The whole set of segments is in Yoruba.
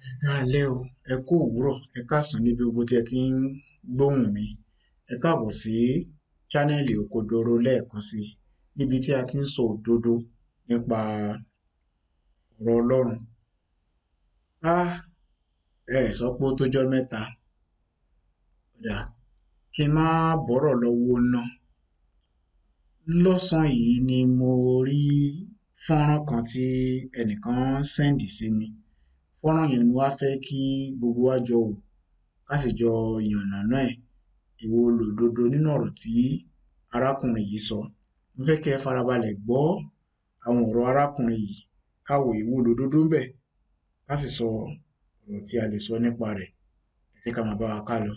ẹ káalẹ́ o ẹ kú òwúrọ̀ ẹ káàsán níbi gbogbo tí ẹ ti ń gbóhùn mi ẹ káàbọ̀ sí chánẹ́ẹ̀lì òkodoro lẹ́ẹ̀kan sí i níbi tí a ti ń sọ òdodo nípa ọ̀rọ̀ ọlọ́run á ẹ sọ pé ó tójọ́ mẹ́ta dà kí n má bọ́rọ̀ lọ́wọ́ ná lọ́sàn-án yìí ni mo rí fọ́nrán kan tí ẹnìkan sẹ́ǹdì sí mi fọ́nrán yẹn ni mo wá fẹ́ kí gbogbo wa jọ wò ká sì jọ yànnàná ẹ̀ èwo lòdodo nínú ọ̀rọ̀ tí arákùnrin yìí sọ mo fẹ́ kẹ́ ẹ farabalẹ̀ gbọ́ àwọn ọ̀rọ̀ arákùnrin yìí ká wo èwo lòdodo ńbẹ̀ ká sì sọ ọ̀rọ̀ tí a lè sọ nípa rẹ̀ ẹ jẹ́ ká máa bá wa ká lọ.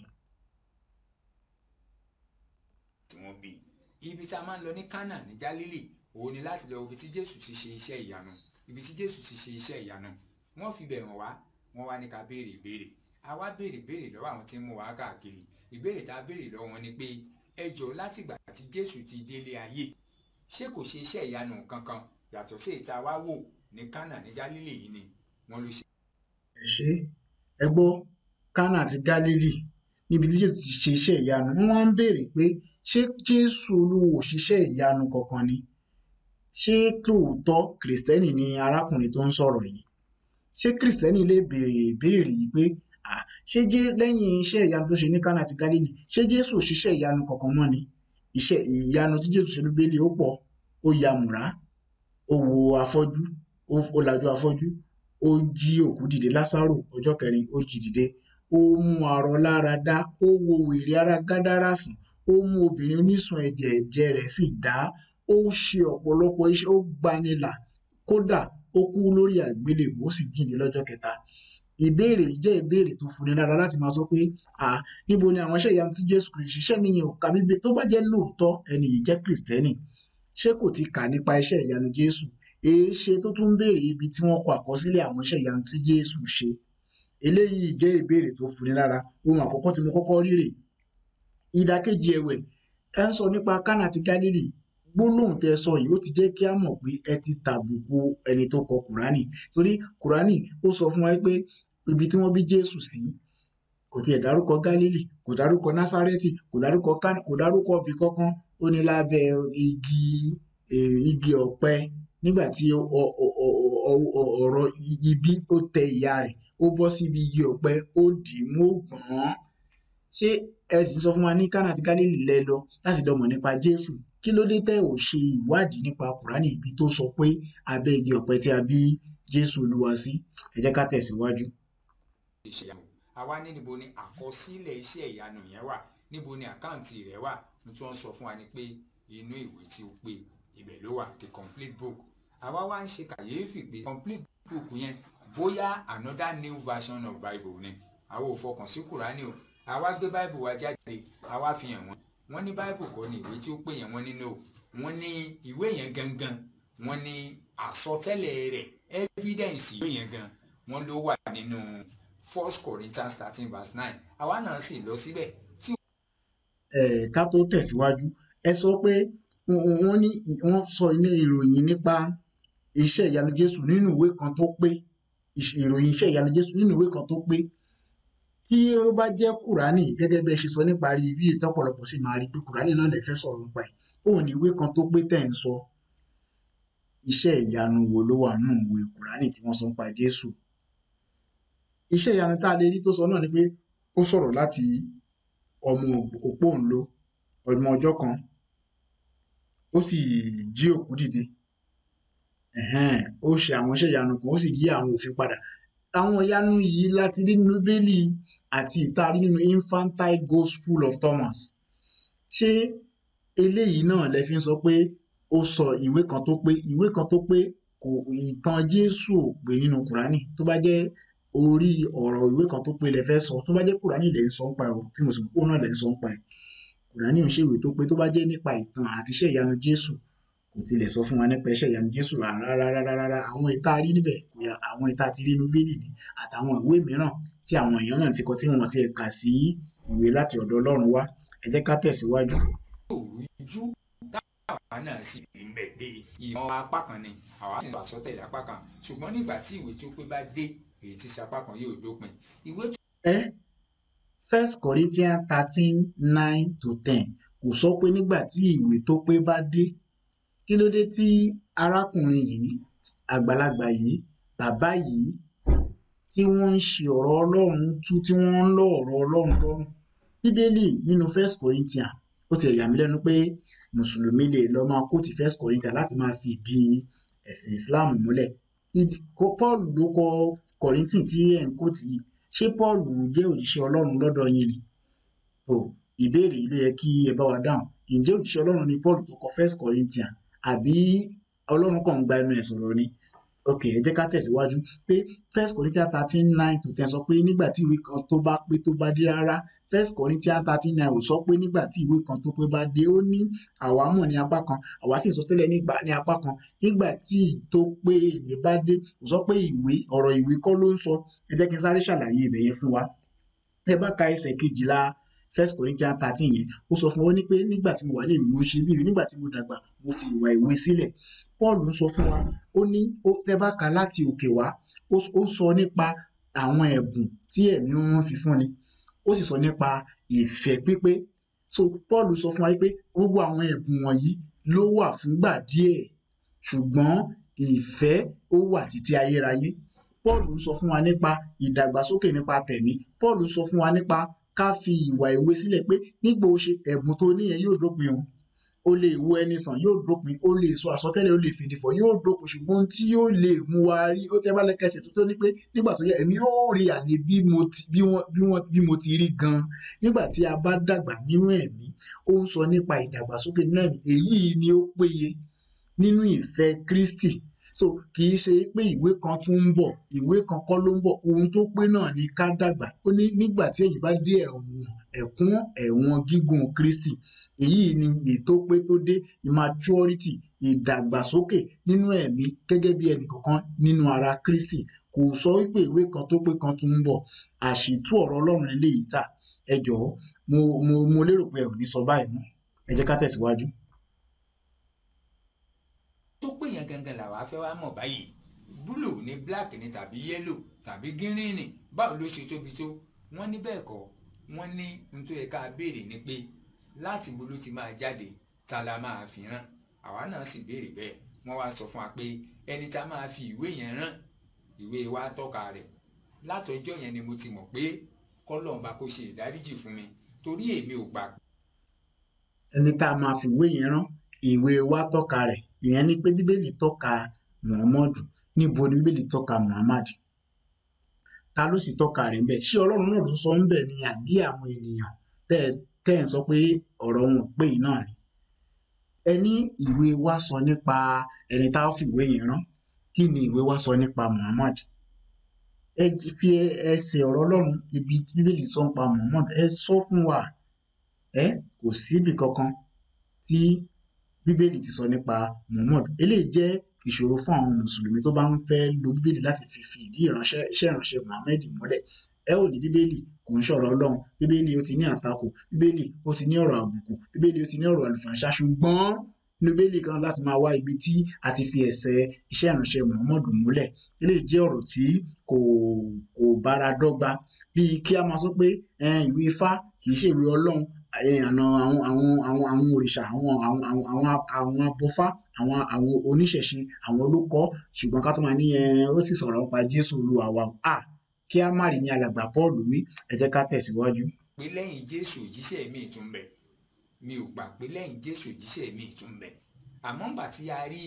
tí wọ́n bí ibi tá a máa ń lọ ní Kánà ní Gálílì òun ni láti lọ ibi tí Jésù ti ṣe iṣẹ́ ìyanu ibi tí Jésù ti ṣe iṣẹ́ ìyanu wọ́n fi bẹ̀ hàn wá wọ́n wá ní ká béèrè ìbéèrè a wá béèrè béèrè lọ́wọ́ àwọn tí ń mú wa káàkiri ìbéèrè tá a béèrè lọ́wọ́ wọn ni pé ẹ jọ̀ọ́ látìgbà tí Jésù ti délé ayé ṣé kò ṣe iṣẹ́ ìyanu kankan yàtọ̀ sí ìta wá wò ní Kánà ní Gálílì yìí ni wọ́n ló ṣe. ẹ ṣé ẹ gbọ́ Kánà àti Gálílì níbi tí Jésù ti ṣe iṣẹ́ ìyanu wọ́n wá ń béèrè pé ṣé Jésù Olúwa ò ṣiṣẹ́ ìyanu kankan ni ṣé lóòótọ́ kìrìsìtẹ́nì ni arákùnrin tó ń sọ̀rọ̀ yìí ṣé kìrìsìtẹ́nì lè béèrè ìbéèrè yìí pé ah ṣé jé lẹ́yìn iṣẹ́ ìyanu tó ṣe ní Kánà àti Gálílì ṣé Jésù ò ṣiṣẹ́ ìyanu kankan mọ́ ni iṣẹ́ ìyanu tí Jésù ṣe ní Bíbélì ó pọ̀ ó ya mùrá ó wo afọ́jú ó lajú afọ́jú ó jí òkú dìde Lásárò ọjọ́ kẹrin ó jí dìde ó mú arọ lára dá ó wo wèrè ara Gádárà sàn ó mú obìnrin onísun ẹ̀jẹ̀ ẹ̀jẹ̀ rẹ̀ sì dá ó ṣe ọ̀pọ̀lọpọ̀ iṣẹ́ ó gbanilà kódà ó kú lórí àgbélébùú ó sì jíǹde lọ́jọ́ kẹta ìbéèrè yìí jẹ́ ìbéèrè tó funi lára láti máa sọ pé à níbo ni àwọn iṣẹ́ ìyanu tí Jésù Kristi ṣiṣẹ́ nìyẹn ò ka bíbé tó bá jẹ́ lóòótọ́ ẹni yìí jẹ́ kìrìsìtẹ́nì ṣé kò ti kà nípa iṣẹ́ ìyanu Jésù èé ṣe tó tún béèrè ibi tí wọ́n kọ àkọsílẹ̀ àwọn iṣẹ́ ìyanu tí Jésù ṣe eléyìí jẹ́ ìbéèrè tó funi lára ohun àkọ́kọ́ tí mo kọ́kọ́ rí rèé ìdàkejì ẹ̀wẹ̀ ẹ ń sọ nípa Kánà àti Gálílì gbólóhùn tẹ sọ yìí ó ti jẹ́ kí á mọ̀ pé ẹ ti tàbùkù ẹni tó kọ Kùránì torí Kùránì ó sọ fún wa pé ibi tí wọ́n bí Jésù sí kò tiẹ̀ dárúkọ Gálílì kò dárúkọ Násárẹ́tì kò dárúkọ Kánà kò dárúkọ ibì kankan ó ní lábẹ́ igi igi ọ̀pẹ nígbà tí ọ̀rọ̀ ibi ó tẹ ìyá rẹ̀ ó bọ́ síbi igi ọ̀pẹ ó dì í mú ó gbọ̀n án ṣé ẹ sì sọ fún wa ní Kánà àti Gálílì lẹ lọ láti lọ mọ̀ nípa Jésù kí ló dé tẹ́ ò ṣe ìwádìí nípa Kùránì ibi tó sọ pé abẹ́ igi ọ̀pẹ tí a bí Jésù Olúwa sí ẹ jẹ́ ká tẹ̀síwájú. àwa ní níbo ni àkọsílẹ̀ iṣẹ́ ìyanu yẹn wà níbo ni àkáǹtì rẹ̀ wà ní tí wọ́n sọ fún wa ni pé inú ìwé tí ó pé ibẹ̀ ló wà the complete book àwa wá ń ṣe kàyéfì pé complete book yẹn bóyá another new version of Bible ni àwa ò fọkàn sí Kùránì o àwa gbé Bible wa jáde àwa fi hàn wọ́n wọ́n ní Bible kọ́ ni ìwé tí ó pè yẹn wọ́n ní no wọ́n ní ìwé yẹn gangan wọ́n ní àsọtẹ́lẹ̀ rẹ̀ evidence ìwé yẹn gan wọ́n ló wà nínú First Corinthians thirteen verse nine àwa náà sì lọ síbẹ̀ tí. ẹ ká tó tẹ̀síwájú ẹ sọ pé wọ́n ní wọ́n sọ ní ìròyìn nípa iṣẹ́ ìyanu Jésù nínú ìwé kan tó pé ìròyìn iṣẹ́ ìyanu Jésù nínú ìwé kan tó pé tí ó bá jẹ́ Kùránì gẹ́gẹ́ bí ẹ ṣe sọ nípa rí bí ìtọ́pọ̀lọpọ̀ sì máa rí pé Kùránì náà lè fẹ́ sọ̀rọ̀ nípa ẹ̀ òun ní ìwé kan tó pé tẹ̀ ń sọ iṣẹ́ ìyanu wo ló wà nínú ìwé Kùránì tí wọ́n sọ nípa Jésù iṣẹ́ ìyanu tá a lè rí tó sọ náà ni pé ó sọ̀rọ̀ láti ọmọ òpóǹló ọmọ ọjọ́ kan ó sì jí òkú dìde ó ṣe àwọn iṣẹ́ ìyanu kan ó sì yí àwọn òfin padà àwọn ìyanu yìí láti rí nínú bíbélì àti ìtarí nínú infantile gospel of Thomas ṣé eléyìí náà lẹ fi ń sọ pé ó sọ ìwé kan tó pé ìwé kan tó pé kò ìtàn Jésù ò pé nínú Kùránì tó bá jẹ́ orí ọ̀rọ̀ ìwé kan tó pé lẹ fẹ́ sọ tó bá jẹ́ Kùránì lẹ ń sọ nípa ẹ̀ tí mo sì kó náà lẹ ń sọ nípa ẹ̀ Kùránì ò ń ṣèwé tó pé tó bá jẹ́ nípa ìtàn àti iṣẹ́ ìyanu Jésù kò tilẹ̀ sọ fún wa nípa iṣẹ́ ìyanu Jésù rárá àwọn ìta rí níbẹ̀ kò yà àwọn ìta ti rí inú bíbélì ni àtàwọn ìwé mìíràn tí àwọn èèyàn náà ti kọ tí wọ́n ti kà sí ìwé láti ọ̀dọ̀ Ọlọ́run wá ẹ jẹ́ ká tẹ̀síwájú. òrújú táwa náà sì rí ń bẹ̀ pé ìmọ̀ apá kan ni àwa sì ń sọ àsọtẹ́lẹ̀ apá kan ṣùgbọ́n nígbà tí ìwé tí ó pé bá dé èyí tí sapá kan yóò dópin ìwé ẹ first corinthians thirteen nine to ten kò sọ pé nígbà tí ìwé tó pé bá dé kí ló dé tí arákùnrin yìí àgbàlagbà yìí bàbá yìí tí wọ́n ń ṣe ọ̀rọ̀ ọlọ́run tú tí wọ́n ń lọ ọ̀rọ̀ ọlọ́run lọ́rùn bíbélì nínú first corinthians ó ti yà mí lẹ́nu pé mùsùlùmí lè lọ máa kóòtù first corinthians láti máa fi ìdí ẹ̀sìn islam múlẹ̀ Ìdí- kò- paul ló kọ corinthian tí ẹ̀ ń kóòtù yìí ṣé paul jẹ́ òjíṣẹ́ ọlọ́run lọ́dọ̀ yín ni o ìbéèrè yìí ló yẹ kí ẹ bá wa dáhùn ǹjẹ́ òjíṣẹ́ ọlọ́run ni paul tó kọ first corinthians àbí ọlọ́run kàn ń gba ẹnu ẹ̀ sọ̀rọ̀ ni ok ẹ jẹ́ ká tẹ̀síwájú pé first corinthians thirteen nine to ten sọ pé nígbà tí ìwé kan tó bá pé tó bá dé rárá first corinthians thirteen nine ò sọ pé nígbà tí ìwé kan tó pé bá dé ó ní àwa mọ̀ ní apá kan àwa sì sọ tẹ́lẹ̀ nígbà ní apá kan nígbà tí ì tó pé ìwé bá dé kò sọ pé ìwé ọ̀rọ̀ ìwé kọ́ ló ń sọ ẹ jẹ́ kí n sáré ṣàlàyé ibẹ̀ yẹn fún wa ẹ bá ka ẹsẹ̀ kejìlá first corinthians thirteen yẹn ó sọ fún wọn ní pé nígbà tí mo wà léèwé mo ṣe bíi nígbà tí mo dàgbà mo fi ìwà ìwé sílẹ̀ paul ń sọ fún wa ó ní ó tẹ bá ka láti òkè wá ó ó sọ nípa àwọn ẹ̀bùn tí ẹ̀mí wọn fi fún ni ó sì sọ nípa ìfẹ́ pípé so paul sọ fún wa pé gbogbo àwọn ẹ̀bùn wọ̀nyí ló wà fúngbà díẹ̀ ṣùgbọ́n ìfẹ́ ó wà títí ayérayé paul ń sọ fún wa nípa ìdàgbàsókè nípa tẹ̀mí paul sọ fún wa nípa ká fi ìwà ìwé sílẹ̀ pé nígbà ó ṣe ẹ̀bùn tó níyẹn yóò dópin o ó lè wo ẹni sàn yóò dópin ó lè sọ àsọtẹ́lẹ̀ ó lè fìdífọ̀ yóò dópin ṣùgbọ́n ohun tí yóò lè mú wa rí ó tẹ́ bá lẹ́kẹsẹ̀ tó tó ní pé nígbà tó yẹ ẹ̀mí yóò rí àlè bí mo ti bí wọ́n bí wọ́n bí mo ti rí gan nígbà tí a bá dàgbà nínú ẹ̀mí ó ń sọ nípa ìdàgbàsókè nínú ẹ̀mí èyí ni ó péye nínú ìfẹ́ Kristi so kì í ṣe pé ìwé kan tún ń bọ̀ ìwé kan kọ́ ló ń bọ̀ ohun tó pé náà ni ká dàgbà ó ní nígbà tí èyí bá dé ẹ̀wọ̀n ẹ̀kún ẹ̀wọ̀n gígùn Kristi èyí ni ètò pé tó dé immaturity ìdàgbàsókè nínú ẹ̀mí gẹ́gẹ́ bí ẹnìkọ̀ọ̀kan nínú ara Kristi kò sọ wípé ìwé kan tó pé kan tún ń bọ̀ àṣìtú ọ̀rọ̀ Ọlọ́run eléyìí tà ẹ jọ̀ọ́ mo mo mo lérò pé ẹ ò ní sọ báyìí mọ́ ẹ jẹ́ ká tẹ̀síwájú. tó pé yẹn gangan làwa fẹ́ wá mọ̀ báyìí búlù ní black ní tàbí yẹ́lò tàbí gírínì báwo ló ṣe tóbi tó wọ́n ní bẹ́ẹ̀ kọ́ wọ́n ní n tó yẹ ká béèrè ni pé láti bo ló ti máa jáde ta la máa fi rán àwa náà sì béèrè bẹ́ẹ̀ wọ́n wá sọ fún wa pé ẹni tá máa fi ìwé yẹn rán ìwé wa tọ́ka rẹ̀ látọjọ́ yẹn ni mo ti mọ̀ pé kọ́lọ́n bá kó ṣe ìdáríjì fún mi torí èmi ò gbà ẹni tá a máa fi ìwé yẹn rán ìwé wa tọ́ka rẹ̀ ìyẹn ni pé bíbélì tọ́ka muhammadu níbo ni bíbélì tọ́ka muhammad ta ló sì tọ́ka rẹ̀ ńbẹ̀ ṣé ọlọ́run náà ló sọ ńbẹ̀ ni àbí àwọn ènìyàn tẹ́ ẹ tẹ́ ẹ̀ ń sọ pé ọ̀rọ̀ wọn ò pé yìí náà ni ẹ ní ìwé wa sọ nípa ẹni tá a fi ìwé yẹn rán kí ni ìwé wa sọ nípa muhammad ẹ fi ẹsẹ̀ ọ̀rọ̀ ọlọ́run ibi tí bíbélì sọ nípa muhammad ẹ sọ fún wa ẹ kò síbì kankan tí bíbélì ti sọ nípa muhammad eléyìí jẹ́ ìṣòro fún àwọn mùsùlùmí tó bá ń fẹ́ lo bíbélì láti fi fi ìdí ìránṣẹ́ iṣẹ́ ìránṣẹ́ muhammed múlẹ̀ ẹ ò ní bíbélì kò ń ṣọ̀rọ̀ ọlọ́run bíbélì ó ti ní àtakò bíbélì ó ti ní ọ̀rọ̀ àbùkù bíbélì ó ti ní ọ̀rọ̀ àlùfàǹṣá ṣùgbọ́n ní bíbélì kan láti máa wá ibi tí a ti fi ẹsẹ̀ iṣẹ́ ìránṣẹ́ muhammed múlẹ̀ eléyìí jẹ́ ọ̀rọ̀ tí kò kò bára dọ́gba bíi kí a máa sọ pé ìwé ifá kì í ṣe ìwé ọlọ́run àna àwọn àwọn àwọn àwọn òrìṣà àwọn àwọn àwọn àwọn àwọn abọfá àwọn àwọn oníṣẹ̀ṣe àwọn olókọ ṣùgbọ́n ká tó máa ní ẹ ó sì sọ̀rọ̀ nípa jésù olúwa wa à kí á má rí ní alàgbà paul wí ẹ jẹ́ ká tẹ̀síwájú. pé lẹ́yìn jésù òjíṣẹ́ mi tún bẹ mi ò gbà pé lẹ́yìn jésù òjíṣẹ́ mi tún bẹ àmọ́ ńgbà tí a rí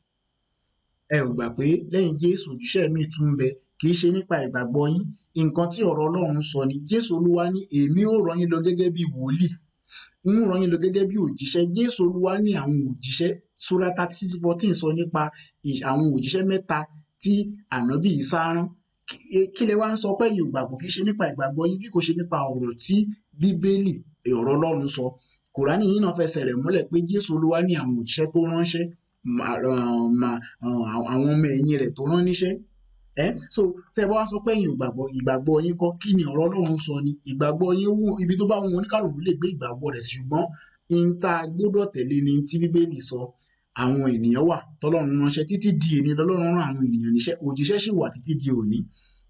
ẹ ò gbà pé lẹ́yìn jésù òjíṣẹ́ mi tún bẹ kì í ṣe nípa ìgbàgbọ́ yín nǹkan tí ọ̀rọ̀ ọlọ́run sọ ni jésù olúwa ní èmi ò rán yín lọ gẹ́gẹ́ bí wòlíì ń rán yín lọ gẹ́gẹ́ bí òjíṣẹ́ jésù olúwa ní àwọn òjíṣẹ́ sura thirty six fourteen sọ nípa àwọn òjíṣẹ́ mẹ́ta tí ànábì Ìsá rán kí lẹ wá ń sọ pé yìí ò gbàgbọ́ kì í ṣe nípa ìgbàgbọ́ yín bí kò ṣe nípa ọ̀rọ̀ tí bíbélì ọ̀rọ̀ ọlọ́run sọ kùránì yìí náà fẹsẹ̀ rẹ̀ múlẹ̀ pé jésù olúwa ní àwọn òjíṣẹ́ tó ránṣẹ́ àwọn ọmọ ẹ̀yìn rẹ̀ tó rán níṣẹ́ ẹ so tẹ bá wá sọ pé ẹ̀yin ò gbàgbọ́ ìgbàgbọ́ yín kọ́ kí ni ọ̀rọ̀ Ọlọ́run sọ ni ìgbàgbọ́ yín wù ibi tó bá wọn oníkàlùkù lè gbé ìgbàgbọ́ rẹ̀ ṣùgbọ́n n ta gbọ́dọ̀ tẹ̀lé ni tí bíbélì sọ àwọn ènìyàn wà tọ́lọ́run ránṣẹ́ títí di èní lọ́lọ́run rán àwọn ènìyàn níṣẹ́ òjíṣẹ́ sì wà títí di òní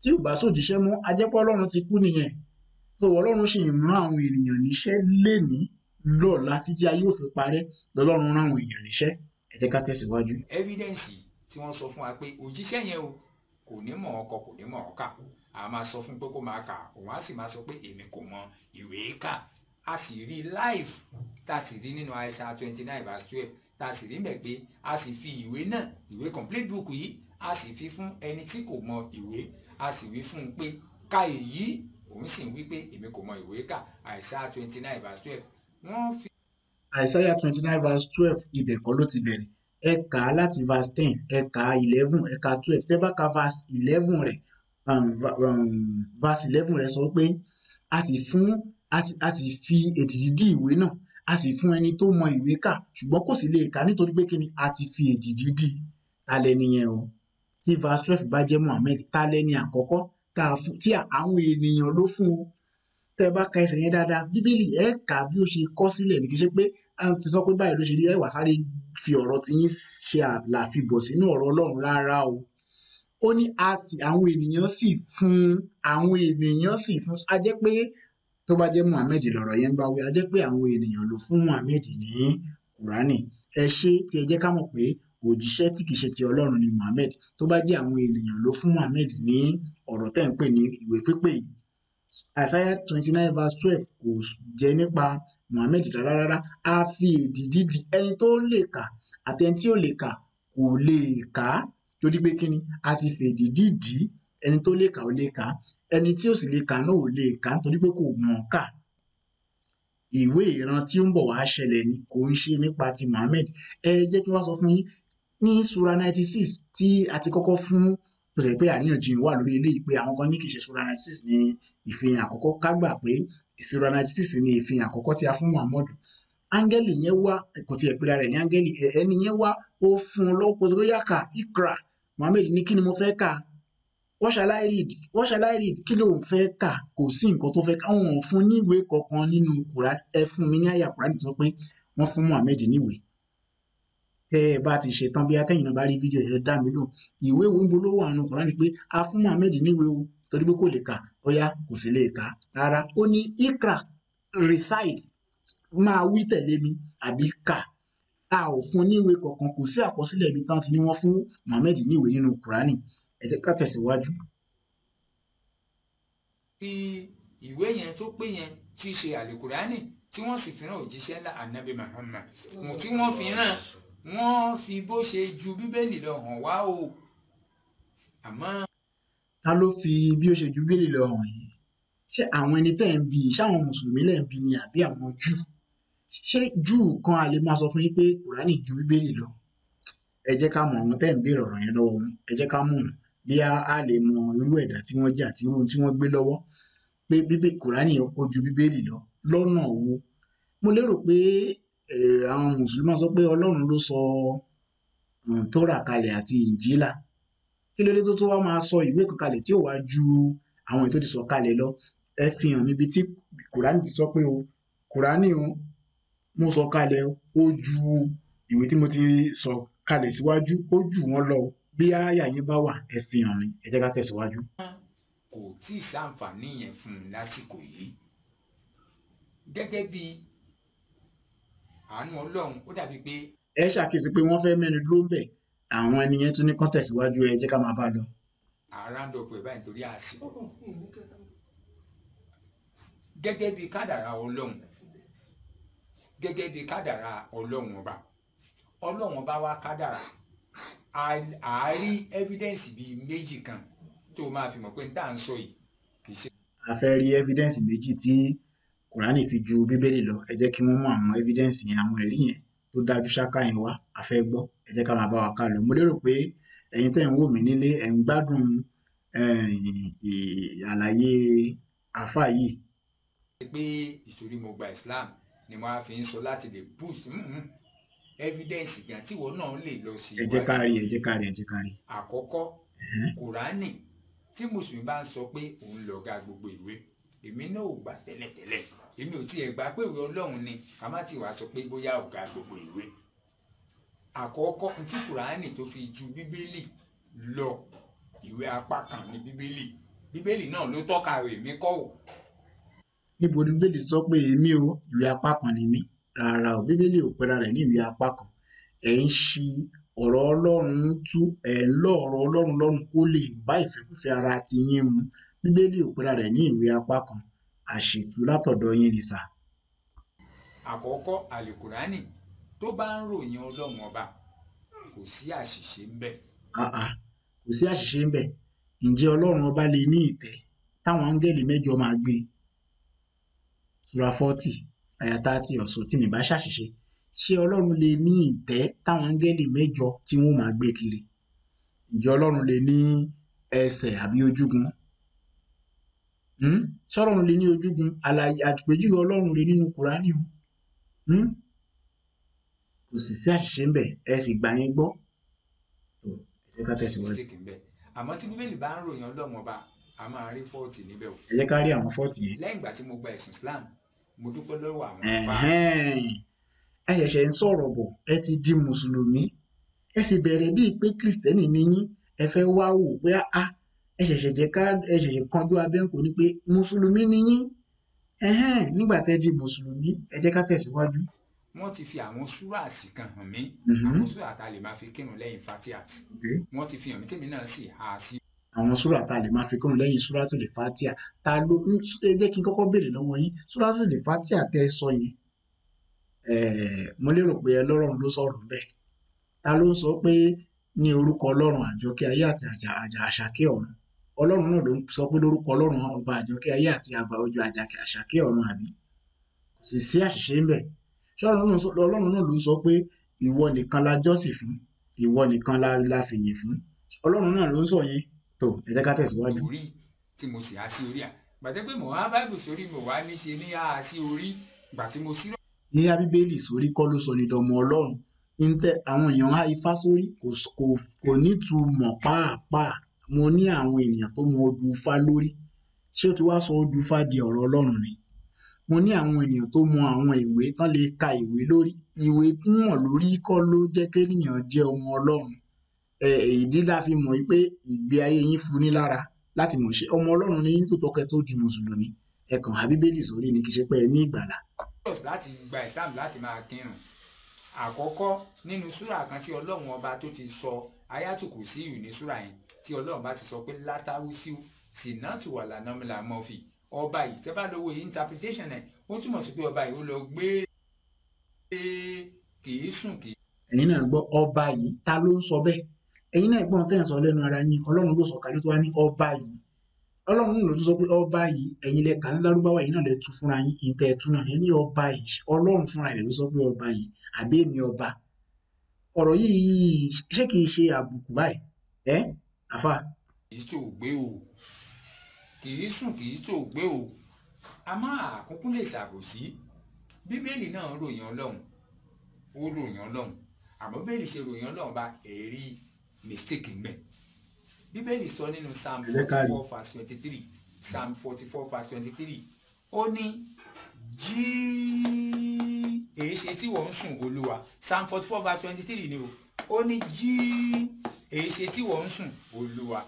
tí ò bá sòjíṣẹ́ mọ́ a jẹ́ pé ọlọ́run ti kú nìyẹn so ọlọ́run sì ń rán àwọn ènìyàn níṣẹ́ lénìí lọ́la títí ayé ò fi parẹ́ lọ́lọ́run rán àwọn èèyàn níṣẹ́ ẹ jẹ́ ká tẹ̀síwájú. evidence tí wọ́n sọ fún wa pé òjíṣẹ́ yẹn o kò ní mọ̀ ọkọ kò ní mọ̀ ọ́kà a máa sọ fún pé kó máa kà òun á sì máa sọ pé èmi kò mọ ìwé kà a sì rí live tá a sì rí nínú Isaiah twenty nine verse twelve tá a sì rí mẹ́ pé a sì fi ìwé náà ìwé complete book yìí a sì fi fún ẹni tí kò mọ ìwé a sì wí fún un pé ka èyí òun sì ń wí pé èmi kò mọ ìwé kà Isaiah twenty nine verse twelve wọ́n fi. Isaiah twenty nine verse twelve ibẹ̀ kọ́ ló ti bẹ̀rẹ̀ ẹ kà á láti verse ten ẹ kà á eleven ẹ kà á twelve tẹ́ bá ka verse eleven rẹ̀ um, um, verse eleven rẹ̀ sọ pé a sì fún a sì a sì fi èdìdì dí ìwé náà a sì fún ẹni tó mọ ìwé kà ṣùgbọ́n kò sì lè kà nítorí pé kíni a ti fi èdìdì dí ta lẹni yẹn o tí verse twelve bá jẹ́ Muhammed ta lẹni àkọ́kọ́ tá a fún tí àwọn ènìyàn ló fún o tẹ́ ẹ bá ka ẹsẹ̀ yẹn dáadáa bíbélì ẹ kà bí ó ṣe kọ sílẹ̀ ní kí ṣe pé a ti sọ pé báyìí ló ṣe rí ẹ wà sáré fi ọ̀rọ̀ tí yín ṣe àlàfibọ̀ sínú ọ̀rọ̀ Ọlọ́run rárá o ó ní a sì àwọn ènìyàn sì fún àwọn ènìyàn sì fún a jẹ́ pé tó bá jẹ́ Muhammed lọ̀rọ̀ yẹn ń bá wí a jẹ́ pé àwọn ènìyàn ló fún Muhammed ní Kùránì ẹ ṣe tí ẹ jẹ́ ká mọ̀ pé òjíṣẹ́ tí kìí ṣe ti Ọlọ́run ni Muhammed tó bá jẹ́ àwọn ènìyàn ló fún Muhammed ní ọ̀rọ̀ tẹ́ ń pè ní ìwé pípé yìí Isaiah twenty nine verse twelve kò jẹ́ nípa Muhammed rárá rárá a fi èdìdì dí ẹni tó lè kà àti ẹni tí ò lè kà kò lè kà á torí pé kíni a ti fi èdìdì dí ẹni tó lè kà ò lè kà á ẹni tí ò sì lè kà náà ò lè kà á nítorí pé kò mọ̀ ọ́ kà ìwé ìran tí ó ń bọ̀ wá ṣẹlẹ̀ ni kò ń ṣe nípa ti Muhammed ẹ jẹ́ kí wọ́n sọ fún yín ní sura ninety six tí a ti kọ́kọ́ fún bó ṣe pé àríyànjiyàn wà lórí eléyìí pé àwọn kan ní kì í ṣe sura ninety six ní ìfihàn àkọ́kọ́ ká gbà pé sura ninety six ní ìfihàn àkọ́kọ́ tí a fún Muhammadu áńgẹ́lì yẹn wá kò tiẹ̀ pera rẹ̀ ní áńgẹ́lì ẹni yẹn wá ó fún un lọ́wọ́ pé yá kà ikra Muhammed ní kí ni mo fẹ́ kà what shall I read what shall I read kí ló ń fẹ́ kà kò sí nǹkan tó fẹ́ kà wọn ò fún níwèé kankan nínú Quran ẹ fún mi ní àyà Quran tó pé wọ́n fún Muhammed níwèé tẹ́ ẹ bá ti ṣe tán bí atẹ́yìn náà bá rí fídíò ẹ dá mi lò ìwé wo ń bo ló wà nínú Quran pé a fún Muhammed níwèé o torí pé kò lè kà bóyá kò sí lè kà rárá ó ní ikra recite máa wí tẹ̀lé mi àbí kà a ò fún níwèé kankan kò sí àkọsílẹ̀ ibi tán ti ní wọ́n fún Muhammed níwèé nínú Kùránì ẹ jẹ́ ká tẹ̀síwájú. fi ìwé yẹn tó pé yẹn tí í ṣe àlèkùránì tí wọ́n sì fi rán òjíṣẹ́ ńlá anabi Muhammad mo tí wọ́n fi rán wọ́n fi bó ṣe ju bíbélì lọ hàn wá o àmọ́. ta ló fi bí ó ṣe ju bíbélì lọ hàn yìí ṣé àwọn ẹni tẹ́ ń bi ṣáwọn mùsùlùmí lẹ́ ń bi ni àbí àwọn júù ṣé júù kan a lè máa sọ fún yín pé kùránì ju bíbélì lọ ẹ jẹ́ ká mọ àwọn tẹ́ ń béèrè ọ̀rọ̀ yẹn lọ́wọ́ wọn ẹ jẹ́ ká mọ̀ wọn bí a lè mọ irú ẹ̀dá tí wọ́n jẹ́ àti irú tí wọ́n gbé lọ́wọ́ pé bíbé kùránì ó ju bíbélì lọ lọ́nà wo mo lérò pé àwọn mùsùlùmí máa sọ pé ọlọ́run ló sọ tórà kalẹ̀ àti ìnjílà kí ló dé tó tó wá máa sọ ìwé kan kalẹ̀ tí ò wá ju àwọn ètò ti sọ kalẹ̀ lọ ẹ fi hàn níbi tí kùránì ti sọ pé o kùránì o mo sọ kalẹ̀ ó ju ìwé tí mo ti sọ kalẹ̀ síwájú ó jù wọ́n lọ bí àyà yín bá wà ẹ fi hàn mí ẹ jẹ́ ká tẹ̀síwájú. kò tí ì sáǹfààní yẹn fún un lásìkò yìí gẹ́gẹ́ bí àánú ọlọ́run ó dàbí pé. ẹ ṣàkíyèsí pé wọ́n fẹ́ mẹ́nu dúró bẹ̀ àwọn ẹni yẹn tún ní kán tẹ̀síwájú ẹ jẹ́ ká máa bá a lọ. àràǹdọ̀pọ̀ ẹ̀ báyìí nítorí àsìkò gẹ́gẹ́ bí kádàrá ọlọ́run gẹ́gẹ́ bí kádàrá ọlọ́run ọba ọlọ́run ọba wa kádàrá àárí evidence bíi méjì kan tó máa fi mọ̀ pé n tá à ń sọ yìí kì í ṣe. a fẹ́ rí evidence méjì tí kùránì fi ju bíbélì lọ ẹ jẹ́ kí wọ́n mú àwọn evidence yẹn àwọn ẹ̀rí yẹn tó dájú ṣáká yẹn wá a fẹ́ gbọ́ ẹ jẹ́ ká máa bá wa ká lọ mo lérò pé ẹ̀yin tẹ́ ń wò mí nílé ẹ̀ ń gbádùn àlàyé àáfà yìí. pé ìsorí mo gba Islam ni mo á fi ń sọ láti lè boost evidence gan tí ìwọ náà lè lọ sí. ẹ jẹ́ ká rí ẹ jẹ́ ká rí ẹ jẹ́ ká rí. àkọ́kọ́ kùránì tí mùsùlùmí bá ń sọ pé òun lọ̀gá gbogbo ìwé èmi náà ò gbà tẹ́lẹ̀tẹ́lẹ̀ èmi ò tiẹ̀ gbà pé ìwé ọlọ́run ni ká má ti wàá sọ pé bóyá ọ̀gá gbogbo ìwé àkọ́kọ́ tí kùránì tó fi ju bíbélì lọ ìwé apá kan ní bíbélì bíbélì náà ló tọ́ka èmi kọ́ ò níbo ni bíbélì sọ pé èmi o ìwé apá kan ni mí rárá o bíbélì ò pera rẹ̀ ní ìwé apá kan ẹ̀ ń ṣi ọ̀rọ̀ ọlọ́run tú ẹ̀ ń lọ ọ̀rọ̀ ọlọ́run lọ́rùn kó lè bá ìfẹ́kúfẹ́ ara ti yín mu bíbélì ò pera rẹ̀ ní ìwé apá kan àṣìtú látọ̀dọ̀ yín ni sà àkọ́kọ́ àlùkùránì tó bá ń ròyìn ọlọ́run ọba kò sí àṣìṣe ń bẹ̀ àà kò sí àṣìṣe ń bẹ̀ ǹjẹ́ ọlọ́run ọba lè ní ìtẹ́ táwọn áńgẹ́lì mẹ́jọ máa gbé sura forty àyà thirty ọ̀sùn tí mi bá ṣàṣìṣe ṣé ọlọ́run lè ní ìtẹ́ táwọn áńgẹ́lì mẹ́jọ tí wọ́n máa gbé kiri ǹjẹ́ ọlọ́run lè ní ẹsẹ̀ àbí ojúgun hmm? ṣé ọlọ́run lè ní ojúgun àlàyé àpèjúwe ọlọ́run rè nínú kùránì o hmm? kò sì sí àṣìṣe ń bẹ̀ ẹ sì gbà yín gbọ́ tó ẹ jẹ́ ká tẹ̀síwájú mistake ń bẹ̀ àmọ́ tí bíbélì bá ń ròyìn ọlọ́run ọba a máa rí fọ́ọ̀tì níbẹ̀ o ẹ jẹ́ ká rí àwọn fọ́ọ̀tì yẹn lẹ́yìn ìgbà tí mo gba ẹ̀sìn Islam mo dúpẹ́ lọ́wọ́ àwọn àfáà Ẹ̀hẹ́n. ẹ ṣẹ̀ṣẹ̀ ń sọ̀rọ̀ bọ̀ ẹ ti di mùsùlùmí ẹ sì bẹ̀rẹ̀ bíi pé kìrìsìtẹ́nì ni yín ẹ fẹ́ wá wò pé a ẹ ṣẹ̀ṣẹ̀ jẹ́ ká ẹ ṣẹ̀ṣẹ̀ kanjú abẹ́ǹkò ni pé mùsùlùmí ni yín Ẹ̀hẹ́n. nígbà tẹ́ di mùsùlùmí ẹ jẹ́ ká tẹ̀síwájú. wọ́n ti fi àwọn súràsì kan hàn mí Mhm. àwọn súrà tá a lè máa fi kírun lẹ́yìn fatihat Okay. wọ́n ti fi hàn mí tèmi náà sì há a sí àwọn súrà tá a lè máa fi kírun lẹ́yìn súrà tó lè fatia ta ló ń ẹ jẹ́ kí n kọ́kọ́ béèrè lọ́wọ́ yín súrà tó lè fatia tẹ́ ẹ sọ yẹn ẹ̀ẹ́ mo lérò pé ọlọ́run ló sọ̀rọ̀ bẹ́ẹ̀ ta ló ń sọ pé ní orúkọ ọlọ́run àjọkẹ́ ayé àti àjà àjà àṣàkẹ́ ọ̀run ọlọ́run náà ló ń sọ pé lórúkọ ọlọ́run ọba àjọkẹ́ ayé àti àgbà ọjọ́ àjàkẹ́ àṣàkẹ́ ọ̀run àbí kò sì sí àṣìṣe ń bẹ̀ ṣé ọlọ́run náà sọ- ọlọ́run náà ló ń sọ pé ìwọ nìkan la jọ́sìn fún ìwọ nìkan la la fìyìn fún ọlọ́run náà ló ń sọ yẹn tó ẹ jẹ́ ká tẹ̀síwájú. orí tí mo sì há sí orí à gbàtẹ́ pé mo wá báìbù sórí mo wá ní ṣe ní há sí orí gbà tí mo sí yíyá bíbélì sórí kọ́ ló sọ ní dọmọ ọlọ́run ntẹ àwọn èèyàn há ifá sórí kò s- kò kò nítumọ̀ pàápàá mo ní àwọn ènìyàn tó mọ odù ifá lórí ṣé o ti wá sọ odù ifá di ọ̀rọ̀ ọlọ́run ni mo ní àwọn ènìyàn tó mọ àwọn ìwé tán lè ka ìwé lórí ìwé mọ̀ lórí kọ́ ló jẹ́ kéèyàn jẹ́ ọmọ ọlọ́run ẹ ìdí la fi mọ̀ pé ìgbé ayé yín funi lára láti mọ̀ ṣe ọmọ ọlọ́run ní yín tó tọkẹ tó di mùsùlùmí ẹ kàn á bíbélì sórí ni kì í ṣe pé ẹ ní ìgbàlà serious láti gba Islam láti máa kírun àkọ́kọ́ nínú súrà kan tí ọlọ́run ọba tó ti sọ ayatu kùsíyù ní súrà yẹn tí ọlọ́run bá ti sọ pé látàwùsíù sinatu wà lànàmìlà mọ́fì ọba yìí tẹ́ bá lọ́wọ́ interpretation ẹ̀ ó túmọ̀ sí pé ọba yìí ó lọ gbé kì í sùn kì í ẹ̀yin náà gbọ́ ọba yìí ta ló ń sọ bẹ́ẹ̀ ẹ̀yin náà gbọ́n tẹ́ ẹ̀ ń sọ lẹ́nu ara yín ọlọ́run ló sọ kalẹ̀ tó wá ní ọba yìí ọlọ́run náà ló tún sọ pé ọba yìí ẹ̀yin lẹ kà ní lárúbáwá yìí náà lẹ tú fúnra yín ìtẹ̀ ẹ̀ tú náà ẹ ní ọba yìí ọlọ́run fúnra rẹ̀ ló sọ pé ọba yìí àbí èmi ọba ọ̀rọ̀ yìí ṣé kìí ṣe àbùkù báyìí ẹ́ àfà í tó gbé o kì í sùn kì í tó gbé o a máa àkúnkú lè ṣàbòsí bíbélì náà ròyìn ọlọ́run ó ròyìn ọlọ́run àmọ́ bíbélì ṣe ròyìn ọlọ́run bá ẹ̀rí mistake ńbẹ bíbélì sọ nínú psalm Ẹ jẹ́ ká forty rí. four verse twenty three psalm forty four verse twenty three ó ní jí èé ṣe tí wọ́n ń sùn olúwa psalm forty four verse twenty three ni o ó ní jí èé ṣe tí wọ́n ń sùn olúwa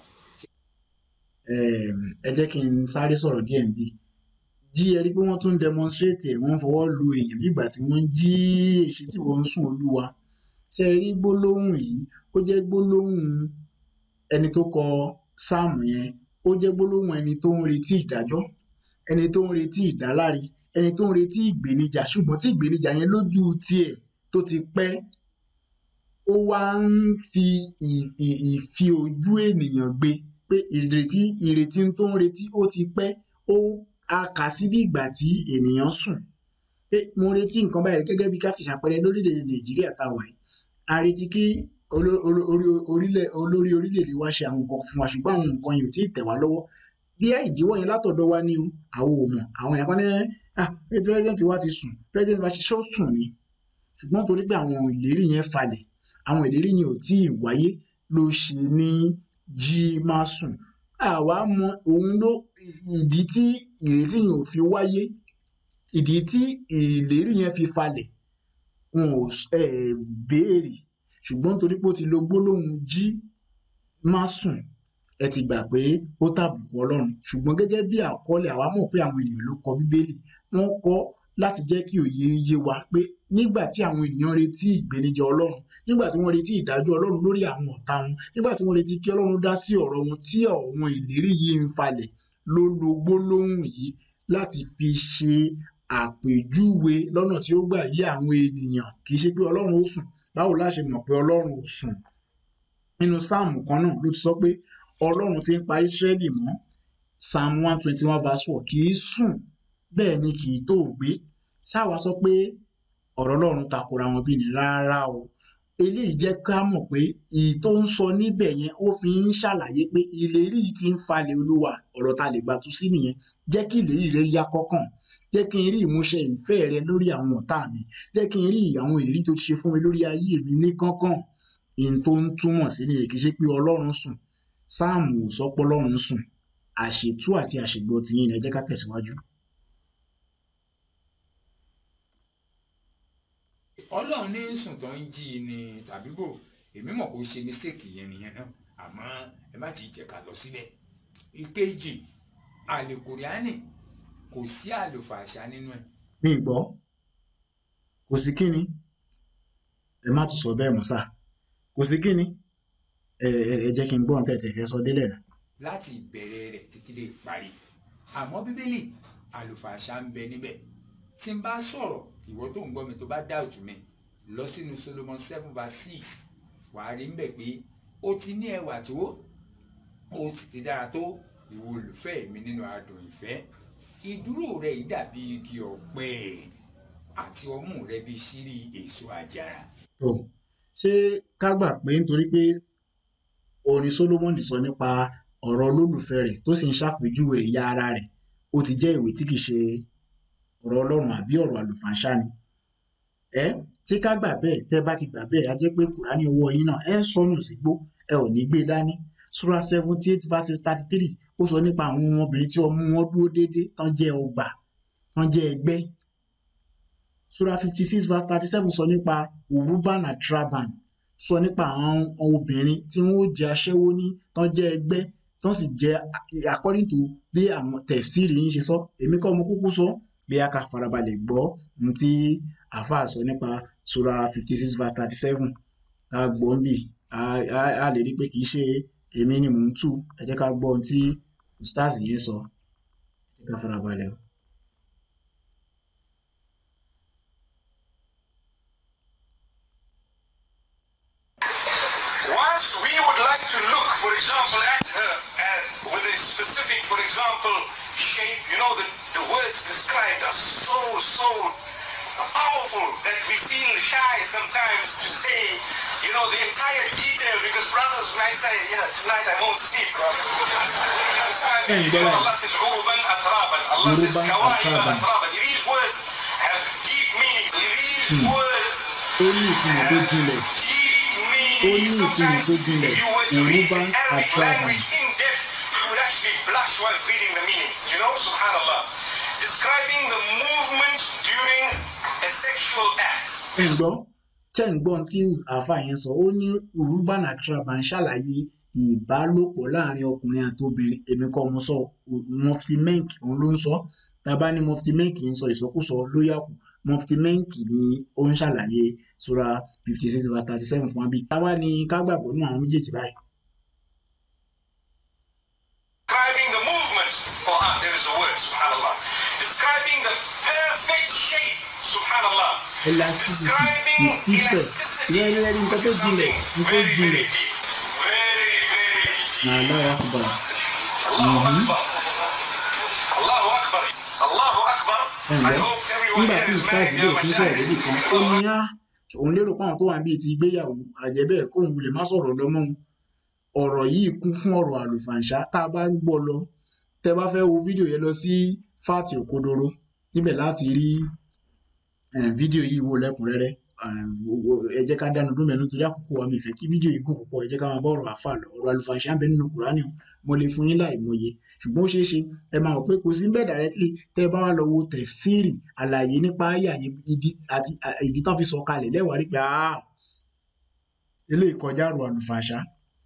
ẹm, ẹ jẹ́ kí n sáré sọ̀rọ̀ díẹ̀ níbí jí ẹ rí pé wọ́n tún demonstrate ẹ̀ wọ́n fọwọ́ lu èèyàn bí ìgbà tí wọ́n ń jí èṣí tí wọ́n ń sùn olúwa ṣe rí gbólóhùn yìí ó jẹ́ gbólóhùn ẹni tó kọ sáàmù yẹn ó jẹ́ gbólóhùn ẹni tó ń retí ìdájọ́ ẹni tó ń retí ìdáláre ẹni tó ń retí ìgbéníjà ṣùgbọ́n tí ìgbéníjà yẹn lójú tiẹ̀ tó ti pẹ́ ó wá ń fi ì- ì- ìfi ojú ènìyàn gbé pé ìrètí ìrètí tó ń retí ó ti pẹ́ ó a kà sí bí ìgbà tí ènìyàn sùn pé mo retí nǹkan báyìí gẹ́gẹ́ bí ká fi ṣàpẹẹrẹ lórílẹ̀‐èdè nàìjíríà tá a wà yìí a retí kí oló- oló- orí- orílẹ̀ olórí orílẹ̀‐èdè wa ṣe àwọn nǹkan fún wa ṣùgbọ́n àwọn nǹkan yìí ò tí ì tẹ̀ wá lọ́wọ́ bí ìdíwọ́ yẹn látọ̀dọ̀ wa ní o àwọn ò mọ̀ àwọn èèyàn kan ní ah pé president wa ti sùn president wa ṣe ṣó sùn ni ṣùgbọ́n torí pé àwọn ìlérí yẹn falẹ̀ àwọn ìlérí yẹn ò tí ì wáyé ló ṣe ní jí má sùn àwa mọ òun ló ìdí tí ìrètí yẹn ò fi wáyé ìdí tí ìlérí yẹn fi falẹ̀ wọn ò s- um béèrè ṣùgbọ́n torí pé ó ti lo gbólóhùn jí má sùn ẹ ti gbà pé ó tàbùkù ọlọ́run ṣùgbọ́n gẹ́gẹ́ bí àkọọ́lẹ̀ àwa mọ̀ pé àwọn ènìyàn ló kọ bíbélì wọ́n kọ láti jẹ́ kí òye yé wa pé nígbà tí àwọn ènìyàn retí ìgbéníjà ọlọ́run nígbà tí wọ́n retí ìdájọ́ ọlọ́run lórí àwọn ọ̀tá wọn nígbà tí wọ́n retí kí ọlọ́run dá sí ọ̀rọ̀ wọn tí àwọn ìlérí yìí ń falẹ̀ ló lo gbólóhùn yìí láti fi ṣe àpèjúwe lọ́nà tí ó gbà yé àwọn ènìyàn kì í ṣe pé ọlọ́run ó sùn báwo la ṣe mọ̀ pé ọlọ́run ò sùn nínú sáàmù kan náà ló ti sọ pé ọlọ́run ti ń pa ísírẹ́lì mọ́ psalm one twenty one verse four kì í sùn bẹ́ẹ̀ ni kì í tó gbé ṣáwa sọ pé ọ̀rọ̀ ọlọ́run takora wọn bí ni rárá o eléyìí jẹ́ ká mọ̀ pé èyí tó ń sọ níbẹ̀ yẹn ó fi ń ṣàlàyé pé ìlérí yìí ti ń falẹ̀ olúwa ọ̀rọ̀ ta lè gbà tú sí nìyẹn jẹ́ kí ìlérí rẹ yá kọ́kàn jẹ́ kí n rí ìmúṣẹ ìfẹ́ rẹ lórí àwọn ọ̀tá mi jẹ́ kí n rí àwọn ìlérí tó ti ṣe fún mi lórí ayé mi ní kánkán ìyẹn tó ń túmọ̀ sí nìyẹn kì í ṣe pé ọlọ́run sùn sáàmù ò sọ pé ọlọ́run sùn àṣetú àti àṣegbọ́ tiyín ni ẹ jẹ́ ká tẹ̀síwájú. ọlọ́run ní sùn tó ń jí i ni tàbí bò èmi mọ̀ kó ṣe mistake yẹn nìyẹn náà àmọ́ ẹ má ti jẹ́ ká lọ síbẹ̀. ìkejì àlèkùránì kò sí àlùfàṣà nínú ẹ̀. mi ì gbọ́ kò sí kíni ẹ má tún sọ bẹ́ẹ̀ mọ́ sá kò sí kíni ẹ ẹ ẹ jẹ́ kí n gbọ́ ohun tẹ̀tẹ̀ fẹ́ sọ délẹ̀ rẹ̀. láti ìbẹ̀rẹ̀ rẹ̀ títí dé ìparí àmọ́ bíbélì àlùfàṣà ń bẹ níbẹ̀ tí n bá sọ̀rọ̀ ìwọ tó ń gbọ́ mi tó bá doubt mi lọ sínú Solomon seven verse six wàá rí ń bẹ̀ pé ó ti ní ẹwà tó ó sì ti dára tó ìwọ olùfẹ́ mi nínú adùn ìfẹ́ ìdúró rẹ yìí dàbí igi ọ̀pẹ àti ọmú rẹ bí ṣírí èso àjàrà. tó ṣé ká gbà pé nítorí pé orin Solomon sọ nípa ọ̀rọ̀ olólùfẹ́ rẹ̀ tó sì ń ṣàpèjúwe ìyá ara rẹ̀ ó ti jẹ́ ìwé tí kìí ṣe ọ̀rọ̀ ọlọ́run àbí ọ̀rọ̀ àlùfàǹṣá ni ẹ tí ká gbà bẹ́ẹ̀ tẹ́ bá ti gbà bẹ́ẹ̀ á jẹ́ pé kùránì ọwọ́ yín náà ẹ sọnù sígbó ẹ ò ní gbé dání sura seventy eight verses thirty three ó sọ nípa àwọn ọmọbìnrin tí ọmú wọn dúró déédéé tán jẹ́ ọgbà tán jẹ́ ẹgbẹ́ sura fifty six verse thirty seven sọ nípa uruban atraban sọ nípa àwọn obìnrin tí wọn ó jẹ́ aṣẹ́wó ní tán jẹ́ ẹgbẹ́ tán sì jẹ́ according to bí àwọn tẹ̀síìrì yín ṣe sọ èmi kọ́ mo kúkú sọ bí a ká farabalẹ̀ gbọ́ ohun tí àáfàá sọ nípa sura fifty six verse thirty seven ká gbọ́ ń bì á lè rí i pé kì í ṣe èmi ni mò ń tù ẹ jẹ́ ká gbọ́ ohun tí ustaz yẹn sọ ẹ jẹ́ ká farabalẹ̀ o. Whilst we would like to look, for example, at her uh, with a specific, for example, shape, you know, the, the words described are so, so powerful that we feel shy sometimes to say, you know, the entire detail because brothers might say, you know, tonight I won't sleep. Hey, brother. Allah says, "Uruban atraban." Allah says, Uruban "Kawaiba atraban." atraban." These words have deep meaning. These words ó ní ìtumọ̀ tó jinlẹ̀ ó ní ìtumọ̀ tó jinlẹ̀ Yoruban atraban. in depth you would actually blush whilst reading the meaning you know subhanallah describing the movement during a sexual act ẹ ń gbọ́ tẹ́ ń gbọ́ ohun tí àáfàá yẹn sọ ó ní uruban atraban ṣàlàyé ìbálòpọ̀ láàrin ọkùnrin àti obìnrin èmi kọ́ mo sọ mufti menk òun ló ń sọ tábà ní mufti menk ń sọ ìsọkúsọ ló yà kù mufti menk ni ó ń ṣàlàyé sura fifty six verse thirty seven fún wa bí táwa ni ká gbàgbọ́ nínú àwọn méjèèjì báyìí. describing the movement oh ah there is a word subhanallah describing the perfect shape subhanallah elasticity describing ìfífẹ̀ elasticity rẹ́rẹ́rẹ́ nǹkan tó which is jinlẹ̀ something nǹkan tó very very jinlẹ̀ deep very very deep Allahu akbar Allahu Akbar. Allahu Akbar. Allahu Akbar. I ẹ̀ǹgbẹ́ hope everyone nígbà here tí is stars married bẹ̀rẹ̀ now, sí sọ̀rọ̀ lórí kan ó Mashallah. ní á òun lérò pé àwọn tó wà níbi ti gbéyàwó àjẹbẹ́ kóun wulẹ̀ má sọ̀rọ̀ lọ́mọ́ òun ọ̀rọ̀ yìí kún fún ọ̀rọ̀ àlùfàǹṣá tá a bá ń gbọ́ lọ tẹ́ bá fẹ́ wo fídíò yẹn lọ sí fáàtì òkodoro níbẹ̀ láti rí eh, fídíò yìí wò lẹ́kùnrẹ́rẹ́ Eh, wo- wo- ẹ jẹ́ ká dánu dún mẹ́nu torí àkókò wa mi fẹ́ kí fídíò yìí gùn púpọ̀ ẹ jẹ́ ká máa bá ọ̀rọ̀ àfà lọ ọ̀rọ̀ àlùfàǹṣá ń bẹ nínú kùránì o mo lè fún yín láì mọye ṣùgbọ́n ó ṣeé ṣe ẹ máa rò pé kò sí bẹ́ẹ̀ directly tẹ́ ẹ bá wá lọ wo tẹ̀fsírì àlàyé nípa àyà yẹn ìdí àti à- ìdí tán fi sọ kalẹ̀ lẹ́wàá rí pé ah eléyìí kọjá ọ̀rọ̀ àlùfàǹṣá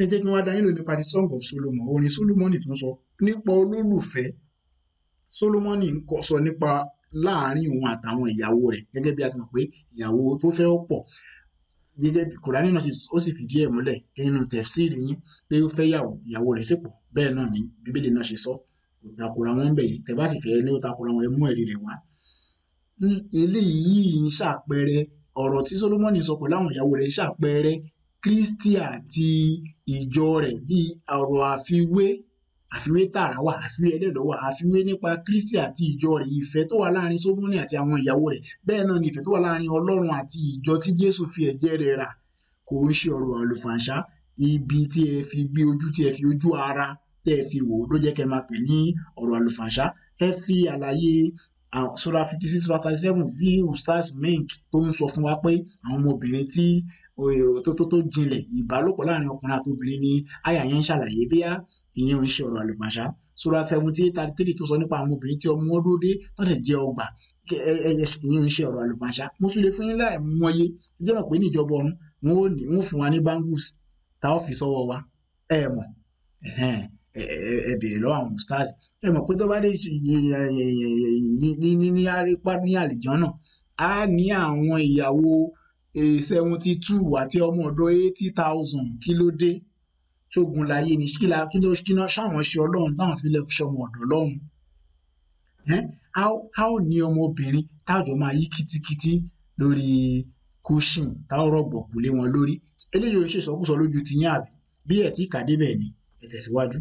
ẹ jẹ́ kí wọ́n dá yín lò nípa ti song of solomon orin solomoni tó ń sọ nípa olólùfẹ́ solomoni ń kọ sọ nípa láàárín òun àtàwọn ìyàwó rẹ̀ gẹ́gẹ́ bí a ti mọ̀ pé ìyàwó tó fẹ́ ó pọ̀ gẹ́gẹ́ bí kùránì náà sì- ó sì fìdí ẹ̀ múlẹ̀ nínú tẹ̀fsíìrì yín pé ó fẹ́ yàwó ìyàwó rẹ̀ sì pọ̀ bẹ́ẹ̀ náà ni bíbélì náà ṣe sọ kò takora wọn ń bẹ̀ yìí tẹ́ bá sì fẹ́ ní ó takora wọn ẹ mú ẹ̀rí rẹ̀ wá ní- eléyìí ń ṣàpẹẹrẹ ọ̀rọ̀ tí solomoni sọ pẹ̀lú àwọn ìyàwó rẹ̀ ṣàpẹẹrẹ kristi àti ìjọ rẹ̀ bíi ọ̀rọ̀ àfiwé àfiwé tààrà wà àfiwé ẹlẹ́lọ́ wà àfiwé nípa kristi àti ìjọ rẹ̀ ìfẹ́ tó wà láàrin solomoni àti àwọn ìyàwó rẹ̀ bẹ́ẹ̀ náà ni ìfẹ́ tó wà láàrin ọlọ́run àti ìjọ tí jésù fi ẹ̀jẹ̀ rẹ̀ rà kò ń ṣe ọ̀rọ̀ àlùfàǹṣá ibi tí ẹ fi gbé ojú tí ẹ fi ojú ara tẹ́ ẹ fi wò ó ló jẹ́ kẹ́ ẹ máa pè ní ọ̀rọ̀ àlùfàǹṣá ẹ fi àlàyé àwọn- sura fifty six sura thirty seven bí ustaz mink tó ń sọ fún wa pé àwọn ọmọbìnrin tí o- tó tó tó jinlẹ̀ ìbálòpọ̀ láàrin ọkùnrin àti obìnrin ni àyà yẹn ń ṣàlàyé bí ìyẹn ò ń ṣe ọ̀rọ̀ àlùfàǹṣá sura seventy eight thirty three tó sọ nípa àwọn obìnrin tí ọmọ wọn dúró dé tó sì jẹ́ ọgbà kẹ- ẹ- ẹ- ẹ- ìyẹn ò ń ṣe ọ̀rọ̀ àlùfàǹṣá mo tún lè fún yín láì mọye ẹ jẹ́ mọ̀ pé ní ìjọba ọ̀run wọn ò ní wọn ò fún wa ní bangles tá a ó fi sọ́wọ́ wa ẹ mọ̀ ẹ̀hẹ́n, ẹ ẹ- ẹ béèrè lọ́wọ́ àwọn stars ẹ mọ̀ pé tó bá dé ṣe- ẹ- ẹ- ẹ- ní ní ní ní àrípá ní àlìjọ́nà á ní àwọn ìyàwó seventy two àti ọmọ ọ̀dọ̀ eighty thousand kí ló dé ṣógun láyé ni kí la kí ló kí ló ṣáwọn ṣe ọlọ́run táwọn fi lè fi ṣọmọ ọ̀dọ̀ lọ́run Ẹ́n, a ó a ó ní ọmọbìnrin táàjọ máa yí kítíkítí lórí cushion táwọn rọ̀gbọ̀kú lé wọn lórí eléyìí ò ń ṣèṣọkúsọ lójú ti yín àbí bí ẹ̀ tí kà débẹ̀ ni ẹ tẹ̀síwájú.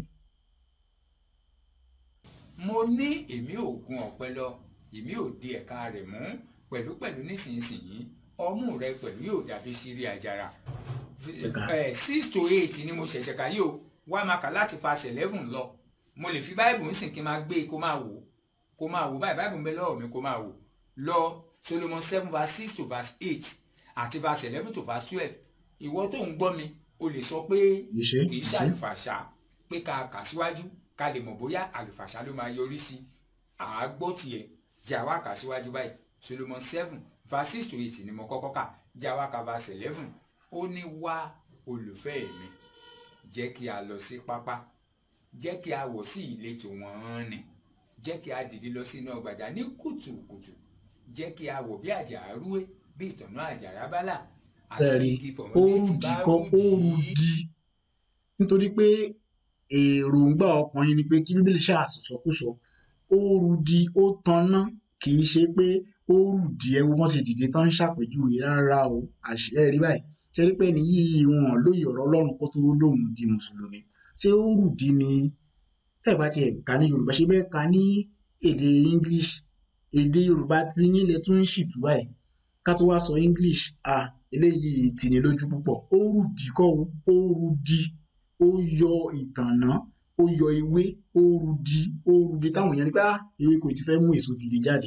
mo ní èmi ò gun ọ̀pẹ lọ èmi ò di ẹ̀ka rẹ̀ mú pẹ̀lúpẹ̀lú nísinsìnyí ọmú rẹ pẹ̀lú yóò dàbí ṣírí àjàrà Ẹ̀ka. Eh, six to eight ni mo ṣẹ̀ṣẹ̀ kà yìí o wá máa kà láti pass eleven lọ mo lè fi báìbù ń sìn kí n máa gbé e kó máa wò kó máa wò báyìí báìbù ń bẹ lọ́wọ́ mi kó máa wò lọ Solomon seven verse six to verse eight àti verse eleven to verse twelve ìwọ tó ń gbọ́ mi o lè sọ pé Ìṣe, kì í ìṣe. ṣàlùfàṣà pé ká kà síwájú ká lè mọ̀ bóyá àlùfàṣà ló máa yọrí sí àágbọ́ tiẹ̀ jẹ́ àwa kà síwájú báyìí Solomon seven verse six to eight ni mo kọ́kọ́ kà jẹ́ àwa kà verse eleven ó ní wá olùfẹ́ mi jẹ́ kí a lọ sí pápá jẹ́ kí a wọ̀ sí ìletò wọ́n nì jẹ́ kí a dìde lọ sínú ọgbàjà ní kùtùkùtù jẹ́ kí a wọ̀ bí àjàrà rúwé bí ìtọ̀nà àjàrà bálà àti tẹ́rí bí igi ó pọ̀mọ́lẹ́tì rùdí bá kọ́ ó rúdì rùdí nítorí pé èròǹgbà ọkùnrin ni pé kí bíbélì ṣàṣọṣọkúsọ ó rùdí ó tanná kì í ṣe pé ó rùdí ẹ wo wọ́n ti dìde tán ń ṣàpèjúwe rárá o àṣẹ rí báyìí ṣe rí pé ní yíyí wọn lóye ọ̀rọ̀ Ọlọ́run kó tó lóun di mùsùlùmí ṣé ó rùdí ni tẹ́ẹ̀ bá tiẹ̀ kà ní Yorùbá ṣe bẹ́ẹ̀ kà ní èdè English èdè Yorùbá tí yín lè tún ń ṣìtú báyìí ká tó wá sọ English ah eléyìí tìní lójú púpọ̀ ó rùdí kọ́ o ó rùdí ó yọ ìtànná ó yọ ewé ó rùdí ó rùdí táwọn èèyàn rí pé ah ewé kò ti fẹ́ mú èso gidi jáde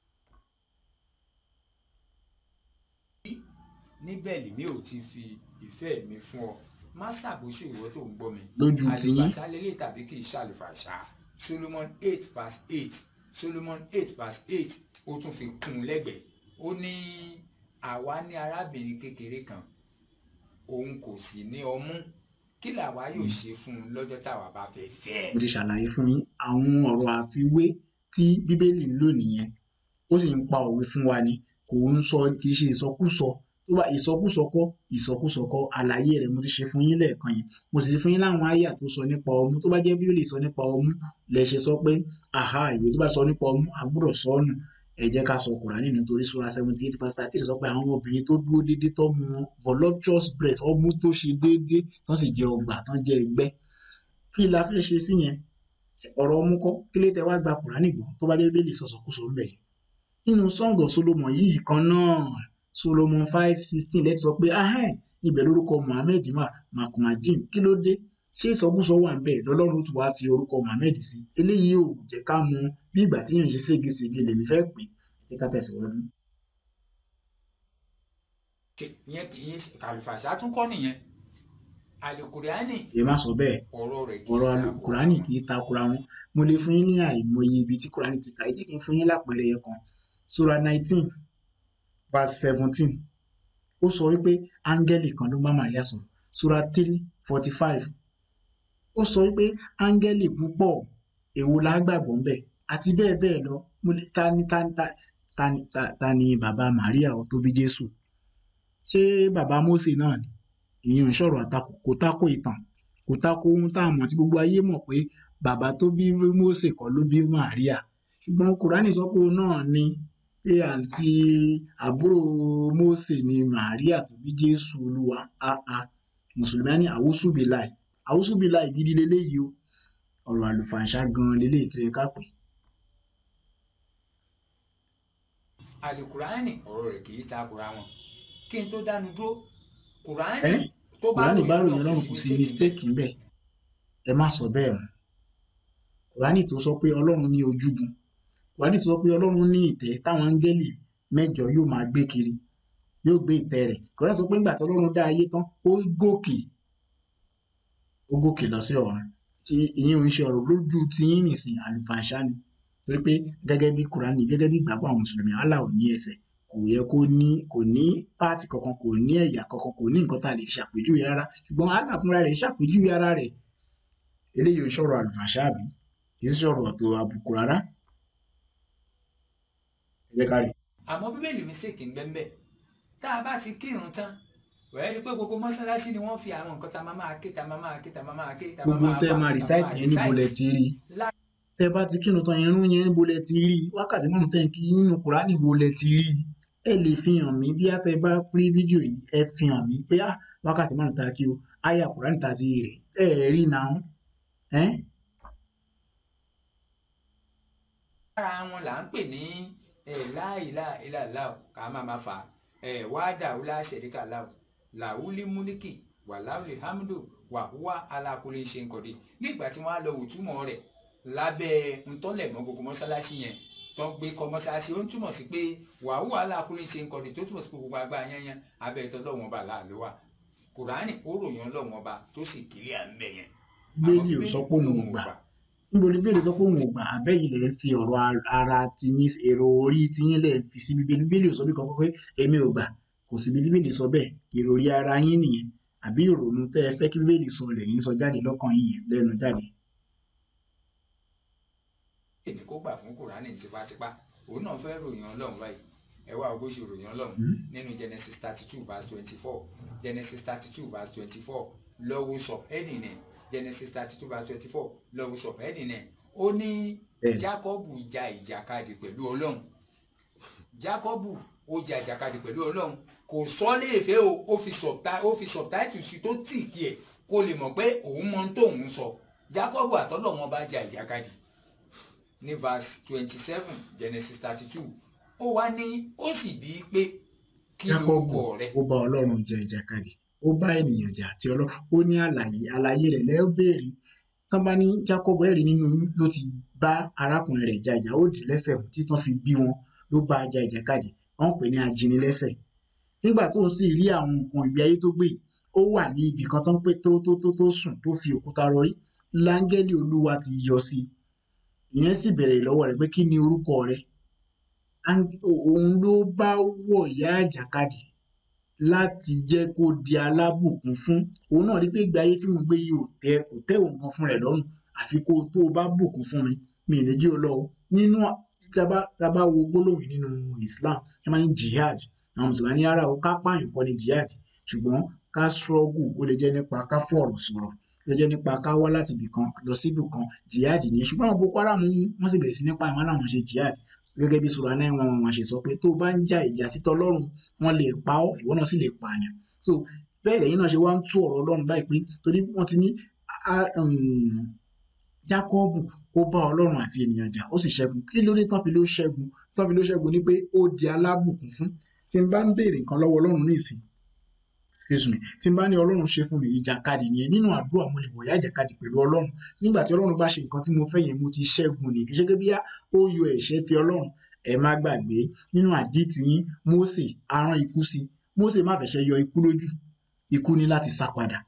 níbẹ̀ lèmi ò ti fi ìfẹ́ mi fún ọ má ṣàbòsí ìwọ tó ń gbọ́ mi lójú tiyín àlùfàṣà lélẹ̀ tàbí kì í ṣàlùfàṣà Solomon eight verse eight Solomon eight verse eight ó tún fi kún un lẹ́gbẹ̀ẹ́ ó ní àwa ní arábìnrin kékeré kan òun kò sì ní ọmú kí làwa yóò ṣe fún un lọ́jọ́ táwa bá fẹ́ fẹ́ ẹ̀. mo ti ṣàlàyé fún yín àwọn ọ̀rọ̀ àfiwé tí bíbélì ń lò nìyẹn ó sì ń pa òwe fún wa ni kò ń sọ kì í ṣe ìsọkúsọ tó bá ìsọkúsọ kọ́ ìsọkúsọ kọ́ àlàyé rẹ̀ mo ti ṣe fún yín lẹ́ẹ̀kan yẹn mo sì ti fún yín láwọn àyà tó sọ nípa ọmú tó bá jẹ́ bíbélì sọ nípa ọmú lẹ ṣe sọ pé àhá ìwé tó bá sọ nípa ọmú a gbọ́dọ̀ sọ ọ́ nù ẹ jẹ́ ká sọ Kùránì nítorí sura seventy eight verse thirty sọ pé àwọn obìnrin tó dúró déédéé tó mu voluptuous breast ọmú tó ṣe déédéé tán sì jẹ ọgbà tán jẹ ẹgbẹ́ kí la fẹ́ ṣe sí yẹn ọ̀rọ̀ ọmú kọ́ kí ló tẹ wá gba Kùránì gbọ́ tó bá jẹ́ bíbélì sọ̀sọ̀kúsọ ń bẹ̀ yẹn nínú Song of Solomon yìí kan náà Solomon five sixteen lẹ́tí sọ pé ahẹ́n ibẹ̀ lórúkọ Muhammed wà makumadin kí ló dé ṣé ìsọkúsọ wà ń bẹ̀ lọ́lọ́run tó wáá fi orúkọ Muhammed sí eléyìí ò jẹ́ ká mọ bí ìgbà tí yàn ń ṣe ségesège lèmi fẹ́ pè é ẹ jẹ́ ká tẹ̀síwájú. Ṣe- ìyẹn kì í ṣe àlùfàṣà tún kọ́ nìyẹn àlùkùránì èyí má sọ bẹ́ẹ̀ ọ̀rọ̀ rẹ̀ kì í ọ̀rọ̀ ta Kùránì kì í takora wọn mo lè fún yín ní àìmọye ibi tí Kùránì ti kà ẹ jẹ́ kí n fún yín lápẹẹrẹ yẹn kan sura nineteen verse seventeen ó sọ wípé áńgẹ́lì kan ló bá Màríà sọ̀rọ̀ sura three forty five ó sọ wípé áńgẹ́lì púpọ̀ èwo la gbàgbọ́ ń bẹ̀ àti bẹ́ẹ̀ bẹ́ẹ̀ lọ mo lè ta ni ta ni ta ta ni ta, ta ni bàbá Màríà ó tó bí Jésù ṣé bàbá Mósè náà ni ìyẹn ò ń sọ̀rọ̀ àtakò kò tako ìtàn kò tako ohun tá a mọ̀ tí gbogbo ayé mọ̀ pé bàbá tó bí Mósè kọ́ ló bí Màríà ṣùgbọ́n Kùránì sọ pé òun náà ni pé àǹtí àbúrò Mósè ni Màríà tó bí Jésù Olúwa áá mùsùlùmí á ní àwùsùbìláì àwùsùbìláì gidi leléyìí o ọ̀rọ̀ àlùfàǹṣá gan-an leléyìí tó yẹ ká pè é. àlùkùránì ọ̀rọ̀ rẹ̀ kì í takura wọn kí n tó dánu dúró kùránì ẹ́ tó bá kùránì bá ròyìn Ọlọ́run ọlọ́run kò sí mistake ńbẹ̀ ẹ má sọ bẹ́ẹ̀ mọ́ kùránì tó sọ pé ọlọ́run ní ojúgun kùránì tó sọ pé ọlọ́run ní ìtẹ́ táwọn áńgẹ́lì mẹ́jọ yóò máa gbé kiri yóò gbé ìtẹ́ rẹ̀ kùránì sọ pé nígbà tí ọlọ́run dá ayé tán ó gòkè ó gòkè lọ sí ọ̀run tí ìyẹn ò ń ṣe ọ̀rọ̀ lójú tiyín nìsín àlùfàǹṣá ni torí pé gẹ́gẹ́ bí kùránì gẹ́gẹ́ bí ìgbàgbọ́ àwọn mùsùlùmí Allah ò ní ẹsẹ̀ kò yẹ kó ní kò ní páàtì kankan kò ní ẹ̀yà kankan kò ní nǹkan tá a lè fi ṣàpèjúwe rárá ṣùgbọ́n Allah fúnra rẹ̀ ṣàpèjúwe ara rẹ̀ eléyìí ò ń sọ̀rọ̀ àlùfàǹṣá àbí kì í sọ̀rọ̀ tó àbùkù rárá ẹ jẹ́ ká rí i. àmọ́ bíbélì mistake ń bẹ́ẹ̀ bẹ́ẹ̀ tá a bá ti kírun tán wẹ́ẹ́ rí i pé gbogbo mọ́sálásí ni wọ́n fi àwọn nǹkan tá a máa máa ké tá a máa máa ké tá a máa máa ké tá a máa gbogbo máa tẹ́ fà, máa tá a máa rìsáìtì yẹn níbo lẹ ti rí i lá- tẹ́ bá ti kírun tán irun yẹn níbo lẹ ti rí i wákàtí márùn tẹ́ ń kí nínú kùránì wo lẹ ti rí i ẹ lè fi hàn mí bí a tẹ bá rí fídíò yìí ẹ fi hàn mí pé ah wákàtí márùn tá a kí o àyà kùránì tá a ti rí ẹ ẹ rí i náà ẹ lára wọn là ń pè ní láìláìláìlá ká máa máa fà wáádà ọlá ṣẹríkà láwù làwùlí múlíkì wàláwùlí hamdu wàhúwà alákùlé ṣe ń kọ̀dé nígbà tí wọ́n á lọ òtúmọ̀ rẹ̀ lábẹ́ ntọ́lẹ̀mọ́ gbogbo mọ́sálásí yẹn tó ń gbé kọ́ mọ́sálásí ó ń túmọ̀ sí pé wàhúwà alákùlé ṣe ń kọ̀dé tó túmọ̀ sí pé gbogbo agbá yẹn abẹ́ ìtọ́ lọ́wọ́n ọba láàlú wa kùránì ó ròyìn ọlọ́wọ́n ọba tó sì kílíà ń bẹ̀ yẹn bíbélì ò sọ pé òun ò gbà níbo ni bíbélì sọ pé òun ò gbà àbẹ́yìn lẹ̀ ń fi ọ̀rọ̀ ara tiyín èrò orí tiyín lẹ̀ ń fi sí bíbélì bíbélì ò sọ bí kankan pé èmi ò gbà kò sí bí bíbélì sọ bẹ́ẹ̀ ìròrí ara yín nìyẹn àbí ìrònú tẹ́ ẹ fẹ́ kí bíbélì sọ lẹ́yìn sọ jáde lọ́kàn yín yẹn lẹ́nu jáde. èmi kó gbà fún kùránì tipátipá òun náà fẹ́ ròyìn ọlọ́run báyìí ẹ wá o bó ṣe ròyìn ọlọ́run nínú genesis thirty two verse twenty four genesis thirty two verse twenty four lọ́wọ́ sọ heading ẹ̀ genesis thirty two verse twenty four lọ́wọ́ sọ heading ẹ̀ ó ní Bẹ́ẹ̀ni. jákọ́bù ja ìjàkadì pẹ̀lú ọlọ́run jákọ́bù ó ja ìjàkadì pẹ̀lú ọlọ́run kò sọ léèfé o ó fi subti- ó fi subtitle sí tó tì kí ẹ̀ kó lè mọ̀ pé òun mọ ohun tóun sọ jákọ́bù àtọ́lọ́wọ́n bá ja ìjàkadì ní verse twenty seven genesis thirty two ó wá ní ó sì bí i pé kí jákọ́bù lorúkọ rẹ ó bá ọlọ́run jẹ ìjàkadì ó bá ènìyàn jà àti ọlọ́run ó ní àlàyé àlàyé rẹ̀ lẹ́ẹ̀ béèrè tán bá ní jákọ́bù ẹ̀rí nínú oyún ló ti bá arákùnrin rẹ̀ ja ìjà ó dì í lẹ́sẹ̀ mú tí tán fi bí wọn ló bá a ja ìjàkadì wọ́n pè ní ajínilẹ́sẹ̀ nígbà tó sì rí àwọn nǹkan ìgbé ayé tó gbé yìí, ó wà ní ibì kan tó ń pé tó tó tó tó sùn tó fi òkúta rọrí láńgẹ́lì olúwa ti yọ sí i ìyẹn sì bẹ̀rẹ̀ lọ́wọ́ rẹ̀ pé kí ni orúkọ rẹ̀ Áńg- òun ló bá wọ̀ ìyá àjàkadì láti jẹ́ kó di alábùkún fún òun náà rí pé ìgbé ayé tí mo gbé yìí ò tẹ́ kò tẹ́ òun gan fún rẹ̀ lọ́rùn àfi kó tó o bá bùkún fún mi mi ì ní jí o lọ o nínú tá a bá tá a bá wo gbólóhùn yìí nínú Islam ẹ máa ń jihad àwọn mùsùlùmí ní rárá o ká pààyàn kọ́ ni jihad ṣùgbọ́n ká struggle ó lè jẹ́ nípa ká fọ̀rọ̀ sọ̀rọ̀ ó lè jẹ́ nípa ká wá láti ibì kan lọ sí ibì kan jihad nìyẹn ṣùgbọ́n àwọn Boko Haram wọ́n sì bẹ̀rẹ̀ sí nípa àwọn aláwọn ṣe jihad gẹ́gẹ́ bí sura náà wọn wọn ṣe sọ pé tó o bá ń jà ìjà sí tọlọ́run wọn lè pa ọ́ ìwọ náà sì lè pààyàn so bẹ́ẹ̀ lẹ́yìn náà ṣe wá ń tú ọ̀rọ̀ Ọlọ́run báyìí pé torí wọ́n ti ní a- um, Jákọ́bù ó bá Ọlọ́run àti ènìyàn jà ó sì ṣẹ́gun kí ló dé tán fi ló ṣẹ́gun tán fi ló ṣẹ́gun ni pé ó di alábùkún fún tí n bá ń béèrè nǹkan lọ́wọ́ Ọlọ́run ní ìsìn excuse me tí n bá ní Ọlọ́run ṣe fún mi ìjàkadì nìyẹn nínú àdúrà mo lè wọ̀yá ìjàkadì pẹ̀lú Ọlọ́run nígbà tí Ọlọ́run bá ṣe nǹkan tí mo fẹ́ yẹn mo ti ṣẹ́gun ní kì í ṣe pé bíyá ó yọ ẹ̀ṣẹ̀ ti Ọlọ́run ẹ má gbàgbé nínú àdìtì yín Mósè arán ikú sí Mósè má fẹsẹ̀ yọ ikú lójú ikú ní láti sá padà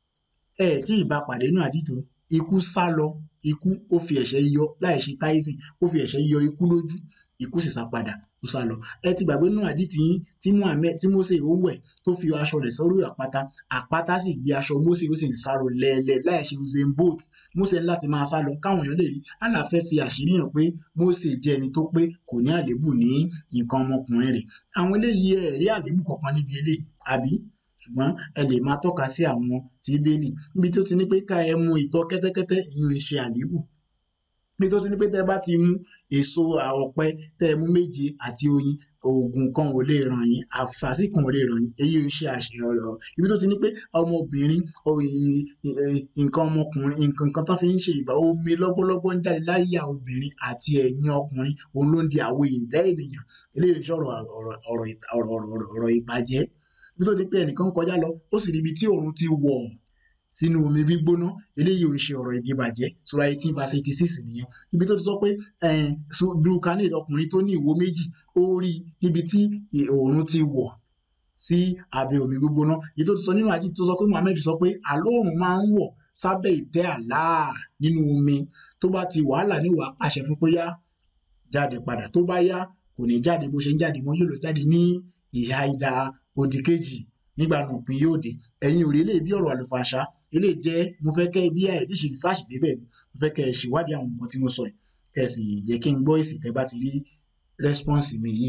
ẹ tí ì bá pàdé nínú àdìtò ikú sá lọ ikú ó fi ẹ̀ṣẹ̀ yọ láì ṣe táìsìn ó fi ẹ̀ṣẹ̀ yọ ikú lójú ikú sì sá padà ó sá lọ ẹ ti gbàgbé nínú àdìtì yín tí Muhammed tí Mósè ó wẹ̀ tó fi aṣọ rẹ̀ sórí àpáta àpáta sì gbé aṣọ Mósè ó sì ń sáró lẹ́ẹ̀lẹ́ láì ṣe Usain Bolt Mósè ní láti máa sá lọ káwọn èèyàn lè rí Allah fẹ́ fi àṣírí hàn pé Mósè jẹ́ ẹni tó pé kò ní àléébù ní nǹkan ọmọkùnrin rẹ̀ àwọn eléyìí ẹ̀ rí àléébù kankan níbi eléyìí àbí ṣùgbọ́n ẹ lè máa tọ́ka sí àwọn tí bẹ́ẹ̀lì níbi tó ti ní pé ká ẹ mu ìtọ̀ kẹ́tẹ́kẹ́tẹ́ ìyún ń ṣe àléébù bí tó ti ní pé tẹ́ bá ti mú èso ọ̀pẹ tẹ́ ẹ mú méje àti oyin oògùn kan ò lè ràn yín àṣàṣì kan ò lè ràn yín èyí ń ṣe àṣeyọrọ ibi tó ti ní pé ọmọbìnrin nǹkan ọmọkùnrin nǹkan kan tó fi ń ṣe ìgbà omi lọ́gbọ́lọ́gbọ́ ń jáde láyà obìnrin àti ẹ̀yìn ọkùnrin òun ló ń di àwọ̀ ìdá ènìyàn eléyìí sọ̀rọ̀ ọ̀rọ̀ ìbàjẹ́ bí tó ti pé ẹnìkan kọjá lọ ó sì ríbi tí òun ti wọ̀ sínú omi gbígbóná eléyìí ò ń ṣe ọ̀rọ̀ ìdíbàjẹ́ sura eighteen verse eighty six nìyẹn ibi tó ti sọ pé dulcanet ọkùnrin tó ní ìwo méjì ó rí níbi tí òòrùn ti wọ̀ sí abẹ́ omi gbígbóná èyí tó ti sọ nínú àdìs tó sọ pé Muhammed sọ pé àlóòrùn máa ń wọ̀ sábẹ́ ìtẹ́ Allah nínú omi tó bá ti wàhálà ní wàá pàṣẹ fún pé yá jáde padà tó bá yá kò ní jáde bó ṣe ń jáde mọ́ yóò lọ jáde ní ìhà ìdá òdì kejì nígbà náà òpin yóò dé ẹ̀yin ò rí eléyìí bí ọ̀rọ̀ àlùfàṣà eléyìí jẹ́ mo fẹ́ kẹ́ bí ẹ̀ tí ṣe research débẹ̀ ni mo fẹ́ kẹ́ ẹ ṣèwádìí àwọn nǹkan tí mo sọ yìí kẹ́ ẹ sì jẹ́ kí n gbọ́ èsì tẹ́ bá ti rí response mi yìí.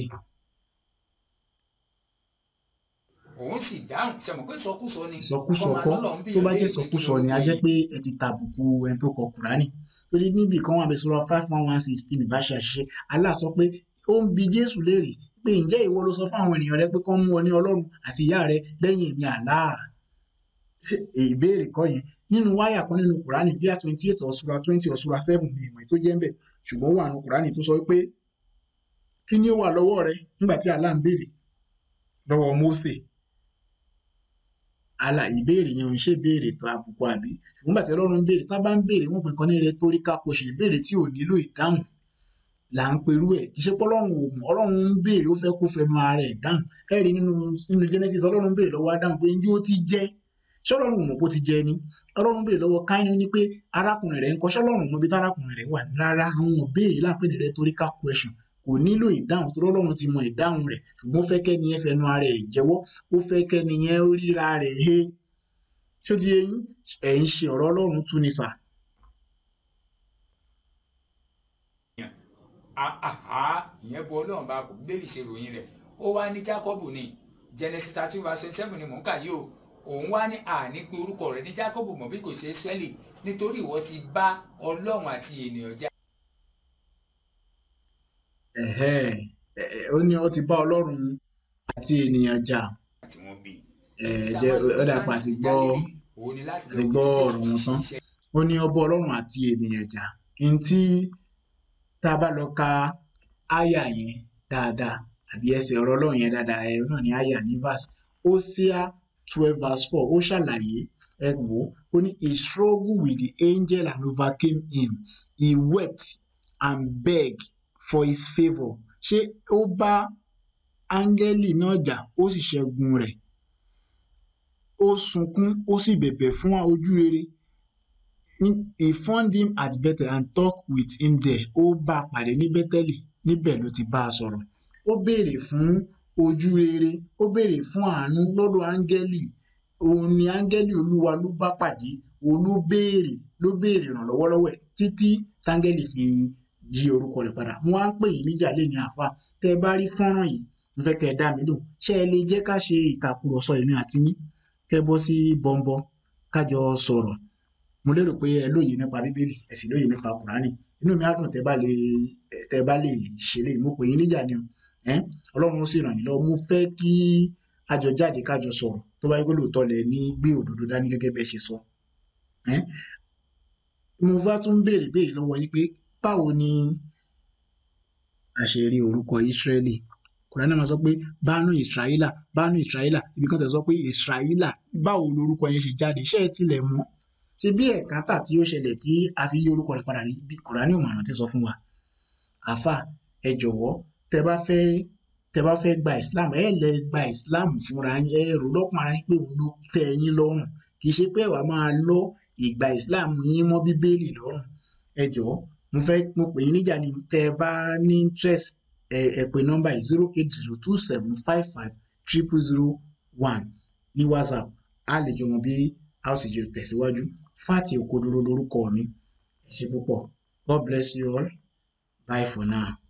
òun sì dáhùn ṣe mọ̀ pé sọkúsọ ni sọkúsọ kọ́ tó bá jẹ́ sọkúsọ ni a jẹ́ pé ẹ ti tàbùkù ẹni tó kọ Kùránì torí níbi kan wà bẹ sọ̀rọ̀ five one one six tí mi bá ṣe àṣìṣe Allah sọ pé ó ń bi Jésù léèrè pé ǹjẹ́ ìwọ ló sọ fún àwọn ènìyàn rẹ pé kán mú ọ ní Ọlọ́run àti ìyá rẹ lẹ́yìn èmi Allah ìbéèrè kọ́ yẹn nínú wáyà kan nínú Kùránì bíi twenty eight ọ̀ṣura twenty ọ̀ṣura seven ní ìmọ̀ tó jẹ́ ń bẹ̀ ṣùgbọ́n wà nínú Kùránì tó sọ pé kí ni ó wà lọ́wọ́ rẹ nígbà tí Allah ń béèrè lọ́wọ́ Mósè àlà ìbéèrè yẹn ò ń ṣe béèrè tó àbùkù àbí ṣùgbọ́n bàtí ọlọ́run ń béèrè tá bá ń béèrè wọ́n pè kan ní rhetorical question ìbéèrè tí ò nílò ìdáhùn là ń perú ẹ̀ kì í ṣe pé ọlọ́run ò mọ̀ ọlọ́run ń béèrè ó fẹ́ kó fẹnu ara ẹ̀ dáhùn ẹ rí nínú nínú Genesis ọlọ́run ń béèrè lọ́wọ́ Ádámù pé njẹ́ ó ti jẹ́ ṣé ọlọ́run ò mọ̀ bó ti jẹ́ ni ọlọ́run béèrè lọ́wọ́ Káínì ní pé arákùnrin rẹ̀ ń kọ́ ṣé ọlọ́run mọ̀ bí tárákùnrin rẹ̀ wà rárá àwọn béèrè lápè ní rhetorical question kò nílò ìdáhùn tó lọ́lọ́run ti mọ ìdáhùn rẹ̀ ṣùgbọ́n ó fẹ́ kẹ́ni yẹn fẹnu ara ẹ̀ jẹ́wọ́ ó fẹ́ kẹ́ni yẹn ó ríra rẹ̀ he ṣó ti yẹ yín ẹ̀ ń ṣe ọ̀rọ̀ ọlọ́run tú ni sà. ìyẹn bu ọlọ́run bá kò bíbélì ṣe ròyìn rẹ̀ ó wá ní Jákọ́bù ni Genesis thirty verse seven ni mò ń kà yìí o òun wá ní àní pé orúkọ rẹ̀ ní Jákọ́bù mọ̀ bí kò ṣe Ísírẹ́lì nítorí ìwọ ti bá ọlọ́run àti ènìyàn jà. ó ní ó ti bá ọlọ́run àti ènìyàn jà àti wọn bí. jẹ́ ó dàpọ̀ àti gbọ́ àti gbọ́ ọ̀rọ̀ wọn tán ó ní ọba ọlọ́run àti ènìyàn jà n tí tá a bá lọ ka àyà yẹn dáadáa àbí ẹsẹ̀ ọ̀rọ̀ ọlọ́run yẹn dáadáa ẹ̀ náà ní àyà ní verse Hosea twelve verse four ó ṣàlàyé ẹ wò ó ní he struggled with the angel and overcame him he wept and begged for his favour ṣé ó bá áńgẹ́lì náà jà ó sì ṣẹ́gun rẹ̀ ó sunkún ó sì bẹ̀bẹ̀ fún ojú rere he found him at Bethel and talked with him there ó bá a pàdé ní Bẹ́tẹ́lì níbẹ̀ ló ti bá a sọ̀rọ̀ ó béèrè fún ojú rere ó béèrè fún àánú lọ́dọ̀ áńgẹ́lì òun ni áńgẹ́lì olúwa ló bá pàdé òun ló béèrè ló béèrè ìrànlọ́wọ́ lọ́wọ́ ẹ̀ títí táńgẹ́lì fi yí orúkọ rẹ̀ padà mo wá ń pè yín níjà lé ní àfa tẹ́ ẹ bá rí fọ́nrán yìí mo fẹ́ kẹ́ ẹ dá mi lò ṣé ẹ lè jẹ́ ká ṣe ìtàkùrọ̀sọ èmi àti yín kẹ́ bọ́ sí bọ́ńbọ́ kájọ sọ̀rọ̀ mo lérò pé ẹ lóye nípa bíbélì ẹ sì lóye nípa kùránì inú mi á dùn tẹ́ bá lè tẹ́ bá lè ṣe lè mo pè yín níjà ni o ọlọ́run ó sì ràn yín lọ́wọ́ mo fẹ́ kí àjọ jáde kájọ sọ̀rọ̀ tó bá yẹ kó lóòótọ́ lẹ ní gbé òdodo dání gẹ́gẹ́ bẹ́ẹ̀ ṣe sọ mo bá tún béèrè béèrè lọ́wọ́ yín pé báwo ni a ṣe rí orúkọ Ísírẹ́lì kùránì máa sọ pé bánú ìsírayílà bánú ìsírayílà ibi kan tẹ̀ sọ pé ìsírayílà báwo lorúkọ yẹn ṣe jáde ṣé ẹ tilẹ̀ mọ̀ ṣe bí ẹ̀kántà tí ó ṣẹlẹ̀ tí a fi yí orúkọ rẹ̀ padà rí bí kùránì ò mọ̀ràn ti sọ fún wa àfà ẹ jọ̀wọ́ tẹ bá fẹ́ tẹ bá fẹ́ gba Islam ẹ lẹ gba Islam fúnra yín ẹ rò lọ́kàn ara yín pé òun ló tẹ́ yín lọ́rùn kì í ṣe pé wàá máa lọ ìgbà Islam yín mọ́ bíbélì lọ́rùn ẹ jọ̀ọ́ mo fẹ́ mo pè yín níjà ni tẹ bá ní interest ẹ ẹ pè nọ́mbà yìí zero eight zero two seven five five triple zero one ní whatsapp a lè jọ mọ bí a ó sì jọ tẹ̀síwájú fati òkodoro lórúkọ mi ẹ ṣé púpọ̀ god bless you all bye for now.